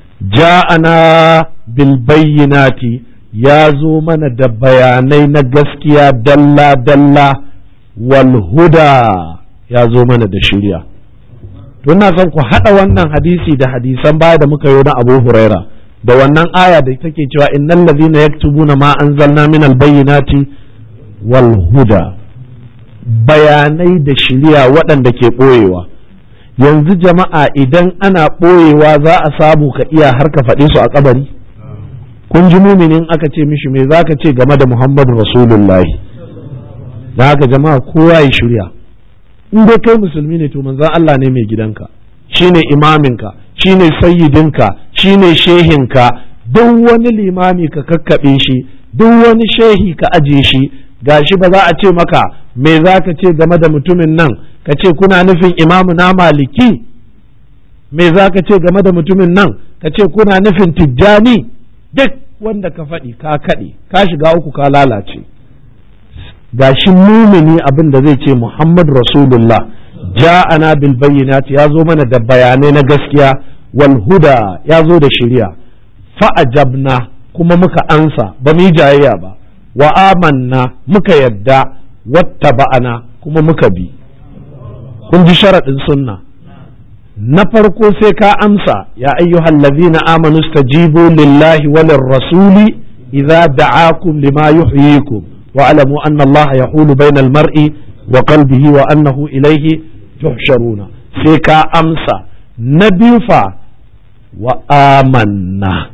Speaker 1: ja'ana bil bayyinati ya zo mana da bayanai na gaskiya dalla dalla wal huda ya zo mana da shirya to ina son ku hada wannan hadisi da hadisan baya da muka yi na Abu Huraira da wannan aya da take cewa innal ladhina yaktubuna ma anzalna min al bayyinati wal huda bayanai da shirya waɗanda ke ɓoyewa yanzu jama'a idan ana ɓoyewa za a samu ka iya har ka faɗe su a kabari kun ji muminin aka ce mishi me za ka ce game da muhammadu rasulullahi da haka jama'a kowa ya shirya in dai kai musulmi ne to manzon Allah ne mai gidanka shine imaminka shine sayyidinka shine shehinka duk wani limami ka kakkaɓe shi duk wani shehi ka aje shi gashi ba za a ce maka me za ka ce game da mutumin nan ka ce kuna nufin imamu na maliki me za ka ce game da mutumin nan ka ce kuna nufin tijjani duk wanda ka faɗi ka kaɗe ka shiga uku ka lalace gashi mumini abin da zai ce muhammad rasulullah ja'ana bil bayyinati ya zo mana da bayanai na gaskiya wal huda ya zo da shari'a fa'ajabna kuma muka ansa ba mu yi jayayya ba wa amanna muka yadda wata ba'ana kuma muka bi kun ji sharaɗin sunna na farko sai ka amsa ya ayyuhal ladhina amanu stajibu lillahi walir rasuli idza da'akum lima yuhyikum wa alamu anna Allah yahulu bainal mar'i wa qalbihi wa annahu ilayhi tuhsharuna sai ka amsa na biyu fa wa amanna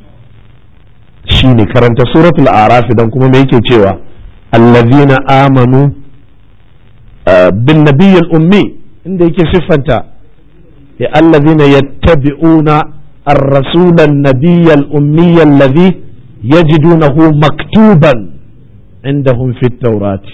Speaker 1: shine karanta suratul araf dan kuma me yake cewa allazina amanu bin nabiyyil ummi inda yake siffanta ya allazina yattabi'una الرسول النبي الأمي الذي يجدونه مكتوبا عندهم في التوراة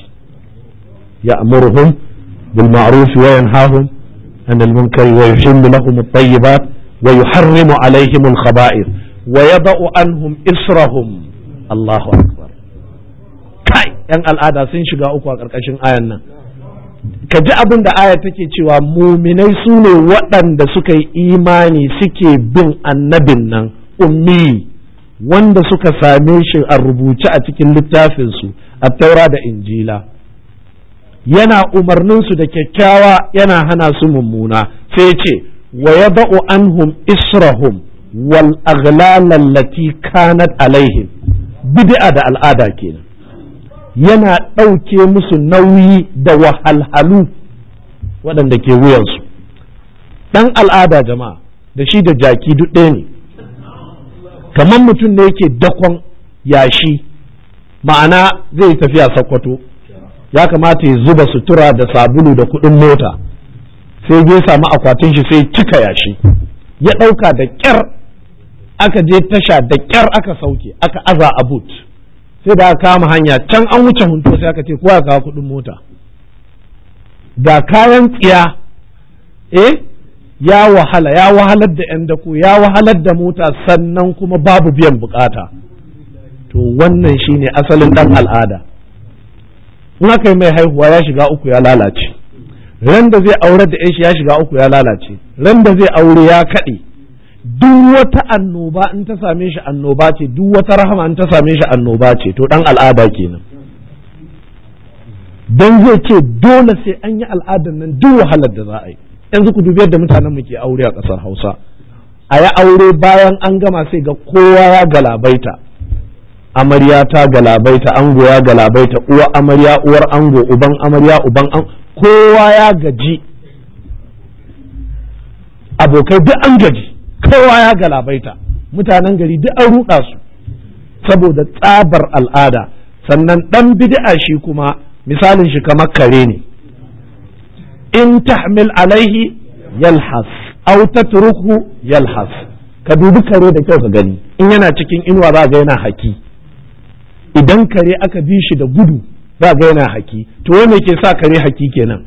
Speaker 1: يأمرهم بالمعروف وينهاهم عن المنكر ويحل لهم الطيبات ويحرم عليهم الخبائث ويضع عنهم إسرهم الله أكبر كاي yan al'ada sun shiga uku a ƙarƙashin ayan nan ka ji abin da aya take cewa muminai su ne waɗanda suka yi imani suke bin annabin nan ummi wanda suka same shi a rubuce a cikin littafinsu a taura da injila yana umarninsu da kyakkyawa yana hana su mummuna sai ce wa ya ba'u anhum israhum wal aghlal kanat alaihim bid'a da al'ada kenan yana ɗauke musu nauyi da wahalhalu waɗanda ke wuyansu ɗan al'ada jama'a da shi da jaki duk ɗaya ne kamar mutum ne yake dakon yashi ma'ana zai tafiya sakwato ya kamata ya zuba sutura da sabulu da kuɗin mota sai ya samu akwatin shi sai cika yashi ya ɗauka da ƙyar aka je tasha da ƙyar aka sauke aka aza a boot sai da aka kama hanya can an wuce hunto sai aka ce kowa ya kawo kuɗin mota ga kayan tsiya eh ya wahala ya wahalar da 'yan dako ya wahalar da mota sannan kuma babu biyan bukata to wannan shine asalin dan al'ada in aka yi mai haihuwa ya shiga uku ya lalace ran da zai aure da shi ya shiga uku ya lalace ran da zai aure ya kaɗe duk wata annoba in ta same shi annoba ce duk wata rahama in ta same shi annoba ce to dan al'ada kenan dan zai ce dole sai an yi al'adar nan duk wahalar da za a yi yanzu ku dubi yadda mutanen mu ke aure a ƙasar Hausa a yi aure bayan an gama sai ga kowa ya galabaita amarya ta galabaita ango ya galabaita uwa amarya uwar ango uban amarya uban an kowa ya gaji abokai duk an gaji kowa ya galabaita mutanen gari duk an ruɗa su saboda tsabar al'ada sannan ɗan bid'a shi kuma misalin shi kamar kare ne in tahmil alaihi yalhas aw tatruku yalhas ka dubi kare da kyau ka gani in yana cikin inuwa za ga yana haki idan kare aka bi shi da gudu za ga yana haki to wai me ke sa kare haki kenan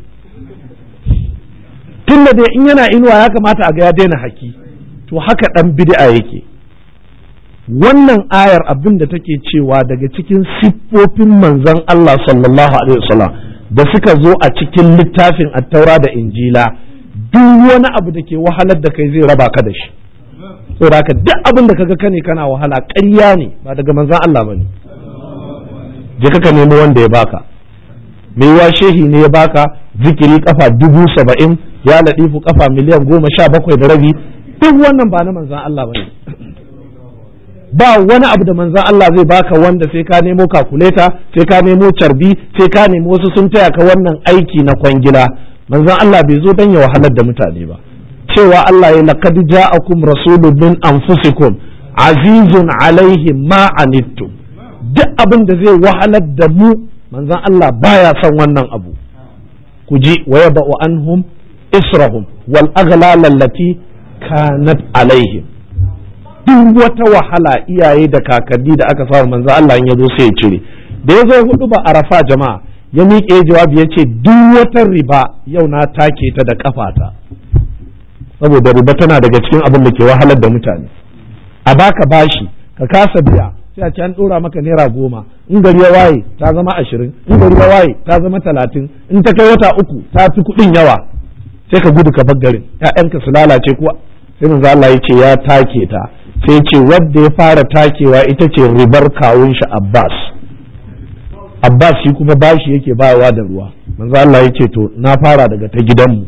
Speaker 1: tunda dai in yana inuwa ya kamata a ga ya daina haki to haka dan bid'a yake wannan ayar abin da take cewa daga cikin siffofin manzon Allah sallallahu alaihi wasallam da suka zo a cikin littafin attaura da injila duk wani abu da ke wahalar da kai zai raba ka da shi saboda haka duk abin da kaga kane kana wahala ƙarya ne ba daga manzon Allah bane je ka nemo wanda ya baka mai wa shehi ne ya baka zikiri kafa dubu saba'in ya ladifu kafa miliyan goma sha bakwai da rabi duk wannan ba na manzan Allah bane ba wani abu da manzan Allah zai baka wanda sai ka nemo kakuleta sai ka nemo carbi sai ka nemo wasu sun taya ka wannan aiki na kwangila manzan Allah bai zo dan ya wahalar da mutane ba cewa Allah ya laqad ja'akum rasulun min anfusikum azizun alaihi ma anittum duk abin da zai wahalar da mu manzan Allah baya son wannan abu ku ji wa yaba'u anhum israhum wal aghlal allati kanat alaihim duk wata wahala iyaye da kakanni da aka samu manzo Allah in yazo sai ya cire da yazo hudu ba arafa jama'a ya miƙe jawabi ya ce duk wata riba yau na take ta da kafata saboda riba tana daga cikin abin da ke wahalar da mutane a baka bashi ka kasa biya sai a ce an ɗora maka naira goma in gari ya waye ta zama ashirin in gari ya waye ta zama talatin in ta kai wata uku ta fi kuɗin yawa sai ka gudu ka bar garin ƴaƴanka su lalace kuwa sai manzo Allah ya ce ya take ta sai ce wadda ya fara takewa ita ce ribar kawun shi Abbas Abbas shi kuma bashi yake bayawa da ruwa manzo Allah ya ce to na fara daga ta gidanmu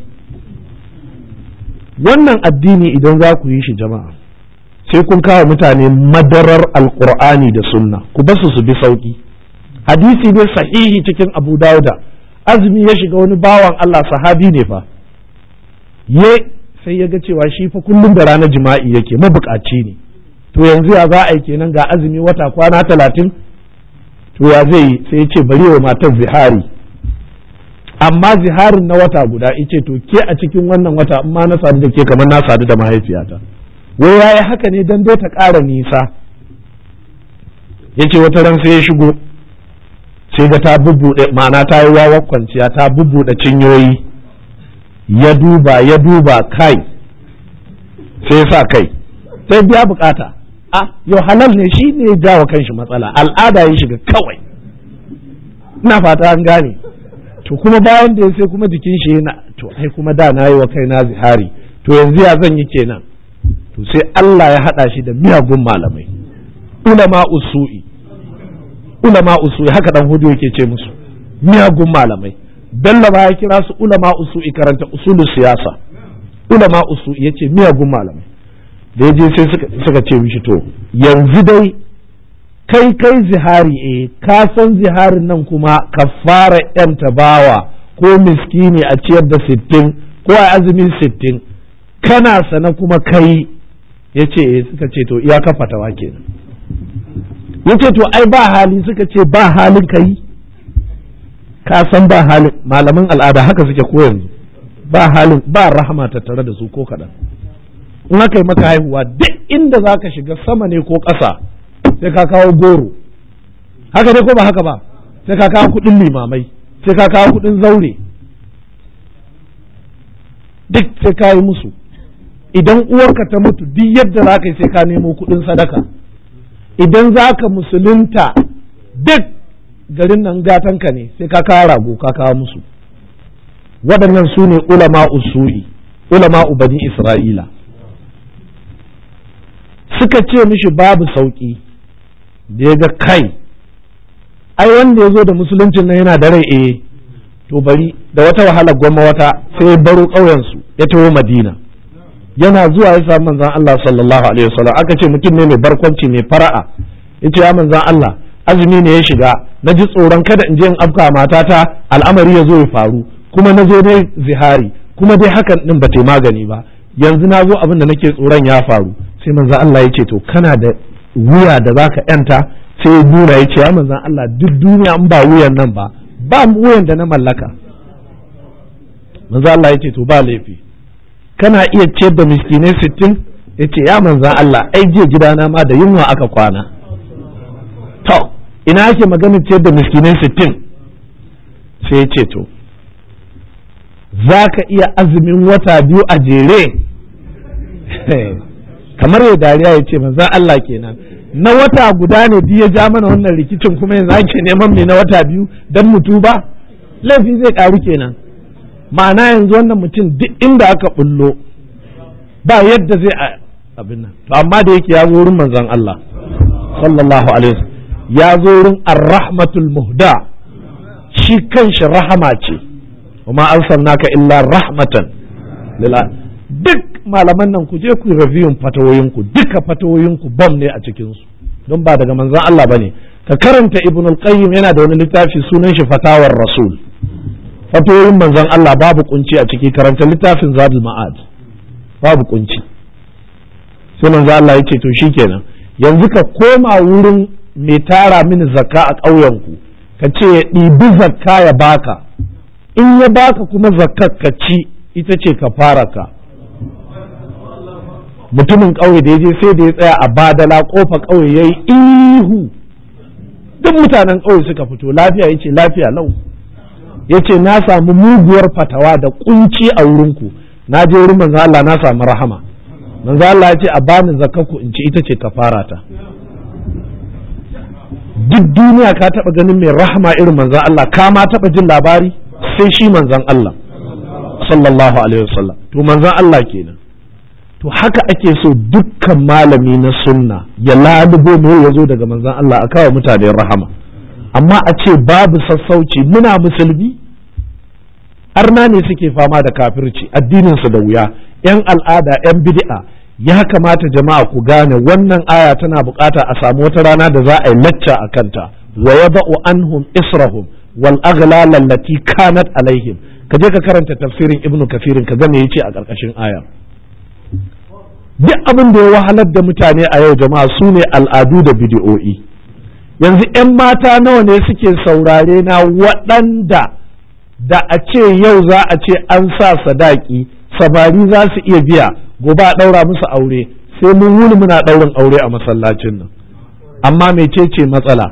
Speaker 1: wannan addini idan za ku yi shi jama'a sai kun kawo mutane madarar alkur'ani da sunna ku basu su bi sauki hadisi ne sahihi cikin abu dauda azumi ya shiga wani bawan Allah sahabi ne fa ye sai ya ga cewa shi fa kullum da ranar jima'i yake mabukaci ne to yanzu ya za a yi kenan ga azumi wata kwana talatin to ya zai yi sai ya ce bari wa matar zihari amma ziharin na wata guda ice to ke a cikin wannan wata in ma na sadu da ke kamar na sadu da mahaifiyata wai yayi haka ne dan dai ta ƙara nisa yace wata ran sai ya shigo sai ga ta bubbuɗe ma'ana ta yi wawa kwanciya ta bubbuɗe cinyoyi ya duba ya duba kai sai sa kai sai biya bukata a yau halal ne shi ne ya jawo kanshi matsala al'ada ya shiga kawai ina fata an gane to kuma bayan da ya sai kuma jikin shi yana to ai kuma da na yi wa kai na zihari to yanzu ya zan yi kenan to sai Allah ya haɗa shi da miyagun malamai ulama usu'i ulama usu'i haka dan hudu yake ce musu miyagun malamai bello ba ya kira su ulama usu'i karanta usulu siyasa ulama usu'i yace miyagun malamai da ya je sai suka ce mishi to yanzu dai kai kai zihari eh ka san ziharin nan kuma kafara yan tabawa ko miskini a ciyar da sittin ko a azumin sittin kana sana kuma kai ya ce suka ce to iya kafa tawa kenan ya ce to ai ba hali suka ce ba halin kai ka san ba halin malaman al'ada haka suke ko yanzu ba halin ba rahama tattare da su ko kaɗan in aka yi maka haihuwa duk inda za ka shiga sama ne ko ƙasa sai ka kawo goro haka ne ko ba haka ba sai ka kawo kuɗin limamai sai ka kawo kuɗin zaure duk sai ka yi musu idan uwarka ta mutu duk yadda za ka yi sai ka nemo kuɗin sadaka idan za ka musulunta duk garin nan gatanka ne sai ka kawo rago ka kawo musu waɗannan su ne ulama usu'i ulama bani isra'ila suka ce mishi babu sauƙi da ya ga kai ai wanda ya zo da musuluncin nan yana da rai eh to bari da wata wahala gwamma wata sai ya baro ƙauyensu ya taho madina yana zuwa ya samu manzan Allah sallallahu alaihi wasallam aka ce mutum ne mai barkwanci mai fara'a yace ya manzan Allah azumi ne ya shiga na ji tsoron kada in je in afka matata al'amari ya zo ya faru kuma na zo dai zihari kuma dai hakan din ba ta magani ba yanzu na zo abin da nake tsoron ya faru sai manzan Allah ya ce to kana da wuya da zaka yanta sai ya nuna ya ce ya manzan Allah duk duniya in ba wuyan nan ba ba wuyan da na mallaka manzan Allah ya ce to ba laifi kana iya ciyar da miskinai sittin ya ce ya manzan Allah ai je gidana ma da yunwa aka kwana to ina ake maganin ciyar da miskinai sittin sai ya ce to za ka iya azumin wata biyu a jere kamar ya dariya ya ce manzan Allah kenan na wata guda ne biyu ya ja mana wannan rikicin kuma yanzu ake neman mai na wata biyu don mutu ba laifi zai karu kenan ma'ana yanzu wannan mutum duk inda aka bullo ba yadda zai abin nan to amma da yake ya zo wurin manzon Allah sallallahu alaihi wasallam ya zo wurin ar-rahmatul muhda shi kanshi rahama ce kuma arsalnaka illa rahmatan lil duk malaman nan ku je ku review fatawoyin ku duka fatawoyin ku bam ne a cikin su don ba daga manzon Allah bane ka karanta ibnul qayyim yana da wani littafi sunan shi fatawar rasul fatoyin manzon Allah babu kunci a ciki karanta littafin zadul ma'ad babu kunci sai manzon Allah ya ce to shikenan yanzu ka koma wurin mai tara mini zakka a ƙauyenku ka ce ya ɗibi zakka ya baka in ya baka kuma zakkar ka ci ita ce ka fara ka mutumin ƙauye da ya je sai da ya tsaya a badala ƙofa ƙauye ya yi ihu duk mutanen ƙauye suka fito lafiya ya ce lafiya lau ya ce na samu muguwar fatawa da kunci a wurinku na je wurin manzo Allah na samu rahama manzo Allah ya ce a bani zakaku in ci ita ce kafara ta duk duniya ka taba ganin mai rahama irin manzon Allah ka ma taba jin labari sai shi manzon Allah sallallahu alaihi wasallam to manzon Allah kenan to haka ake so dukkan malami na sunna ya lalubo me ya zo daga manzon Allah a kawo mutane rahama amma a ce babu sassauci muna musulmi arna ne suke fama da kafirci addininsu da wuya yan al'ada yan bid'a ya kamata jama'a ku gane wannan aya tana bukata a samu wata rana da za a yi lacca a kanta wa yada'u anhum israhum wal aghlal allati kanat alaihim ka je ka karanta tafsirin ibnu kafirin ka ga me yace a karkashin aya duk abin da ya wahalar da mutane a yau jama'a su ne al'adu da bidiyo'i yanzu 'yan mata nawa ne suke saurare na waɗanda da a ce yau za a ce an sa sadaki samari za su iya biya gobe a ɗaura musu aure sai mun wuni muna ɗaurin aure a masallacin nan amma mecece matsala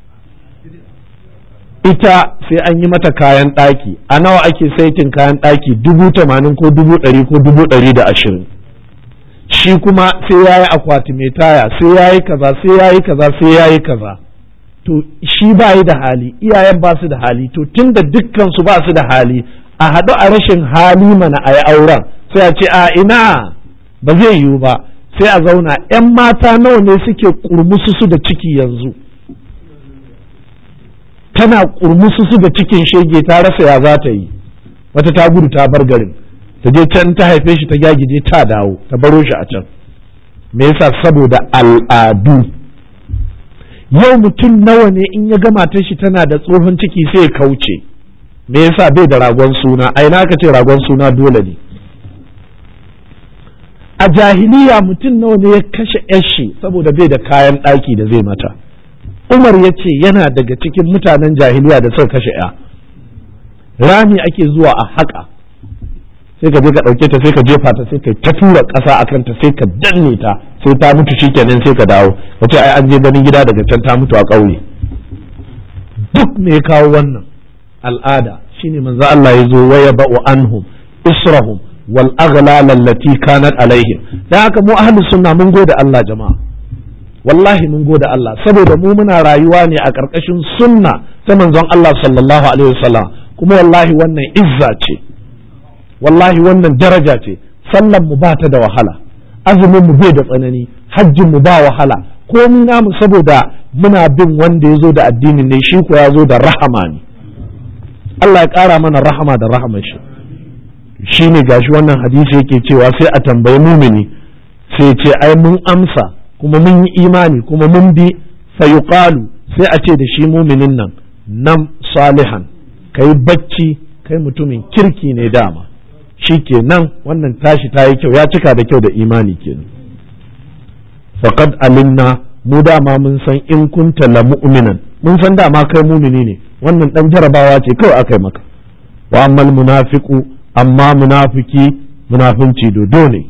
Speaker 1: ita sai an yi mata kayan ɗaki a nawa ake saitin kayan ɗaki dubu tamanin ko dubu ɗari ko dubu ɗari da ashirin shi kuma sai ya yi akwati mai taya sai ya yi kaza sai ya yi kaza sai ya yi kaza to shi ba yi da hali iyayen ba su da hali to tun da dukkan su ba su da hali a haɗu a rashin hali mana a yi auren sai a ce a ina ba zai yiwu ba sai a zauna 'yan mata nawa ne suke kurmusu su da ciki yanzu tana kurmusu su da cikin shege ta rasa ya za ta yi wata ta gudu ta bar garin ta je can ta haife shi ta gyagije ta dawo ta baro shi a can me yasa saboda al'adu yau mutum nawa ne in ya gama ta shi tana da tsohon ciki sai ya kauce me yasa bai da ragon suna a ina aka ce ragon suna dole ne a jahiliya mutum nawa ne ya kashe yashi saboda bai da kayan ɗaki da zai mata umar ya ce yana daga cikin mutanen jahiliya da suka kashe ya rami ake zuwa a haƙa sai ka je ka ɗauke ta sai ka jefa ta sai ka ta tura ƙasa a kanta sai ka danne ta sai ta mutu shikenan sai ka dawo ka ce ai an je ganin gida daga can ta mutu a ƙauye duk me ya kawo wannan al'ada shine manzo Allah ya zo waya ba'u anhum israhum wal aghlal allati kanat alaihim dan haka mu ahlus sunna mun gode Allah jama'a wallahi mun gode Allah saboda mu muna rayuwa ne a ƙarƙashin sunna ta manzon Allah sallallahu alaihi wasallam kuma wallahi wannan izza ce wallahi wannan daraja ce sallan mu ba ta da wahala azumin mu bai da tsanani hajjin mu ba wahala komi namu saboda muna bin wanda ya zo da addinin ne shi ko ya zo da rahama ne Allah ya ƙara mana rahama da rahaman shi shi ne gashi wannan hadisi yake cewa sai a tambayi mumini sai ce ai mun amsa kuma mun yi imani kuma mun bi fayuqalu sai a ce da shi muminin nan nam salihan kai bacci kai mutumin kirki ne dama shi kenan wannan tashi ta yi kyau ya cika da kyau da imani kenan faqad alimna mu dama mun san in kunta la mu'minan mun san dama kai mumini ne wannan dan jarabawa ce kawai aka yi maka wa ammal munafiqu amma munafiki munafinci dodo ne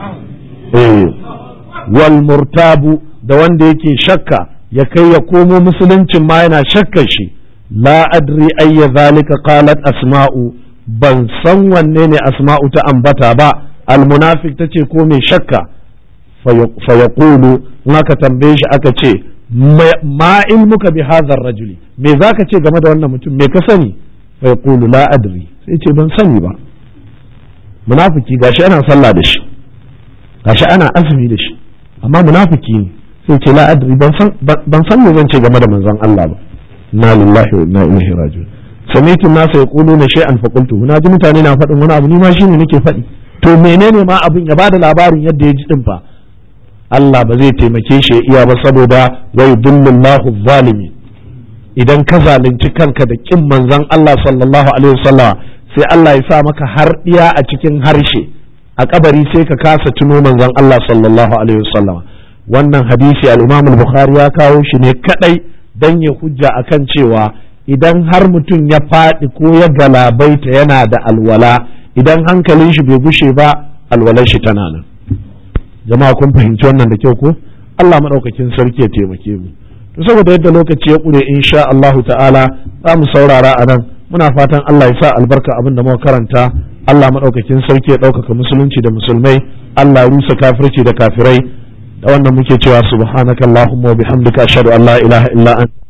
Speaker 1: eh wal murtabu da wanda yake shakka ya kai ya komo musuluncin ma yana shakkar shi la adri ayya zalika qalat asma'u ban san wanne ne asma'u ta ambata ba almunafik ta ce ko mai shakka fa yaqulu in aka tambaye shi aka ce ma ilmuka bi hadha rajuli me zaka ce game da wannan mutum me ka sani fa yaqulu la adri sai ce ban sani ba munafiki gashi ana sallah da shi gashi ana azumi da shi amma munafiki ne sai ce la adri ban san ban san me zan ce game da manzon Allah ba inna lillahi wa inna ilaihi raji'un samitu nasa yaquluna shay'an fa qultu na ji mutane na faɗin wani abu ni ma shine nake faɗi to menene ma abin ya bada labarin yadda ya ji din fa Allah ba zai taimake shi ya iya ba saboda wa yudillullahu zalimi idan ka zalunci kanka da kin manzon Allah sallallahu alaihi wasallam sai Allah ya sa maka harɗiya a cikin harshe a kabari sai ka kasa tuno manzon Allah sallallahu alaihi wasallam wannan hadisi al-Imam al-Bukhari ya kawo shi ne kadai dan ya hujja akan cewa idan har mutum ya faɗi ko ya galabaita yana da alwala idan hankalin shi bai gushe ba alwalar shi tana nan jama'a kun fahimci wannan da kyau ko Allah madaukakin sarki ya taimake mu to saboda yadda lokaci ya kure insha Allah ta'ala za mu saurara a nan muna fatan Allah ya sa albarka abin da muka karanta Allah madaukakin sarki ya ɗaukaka musulunci da musulmai Allah ya rusa kafirci da kafirai da wannan muke cewa subhanakallahumma wa bihamdika ashhadu an la ilaha illa anta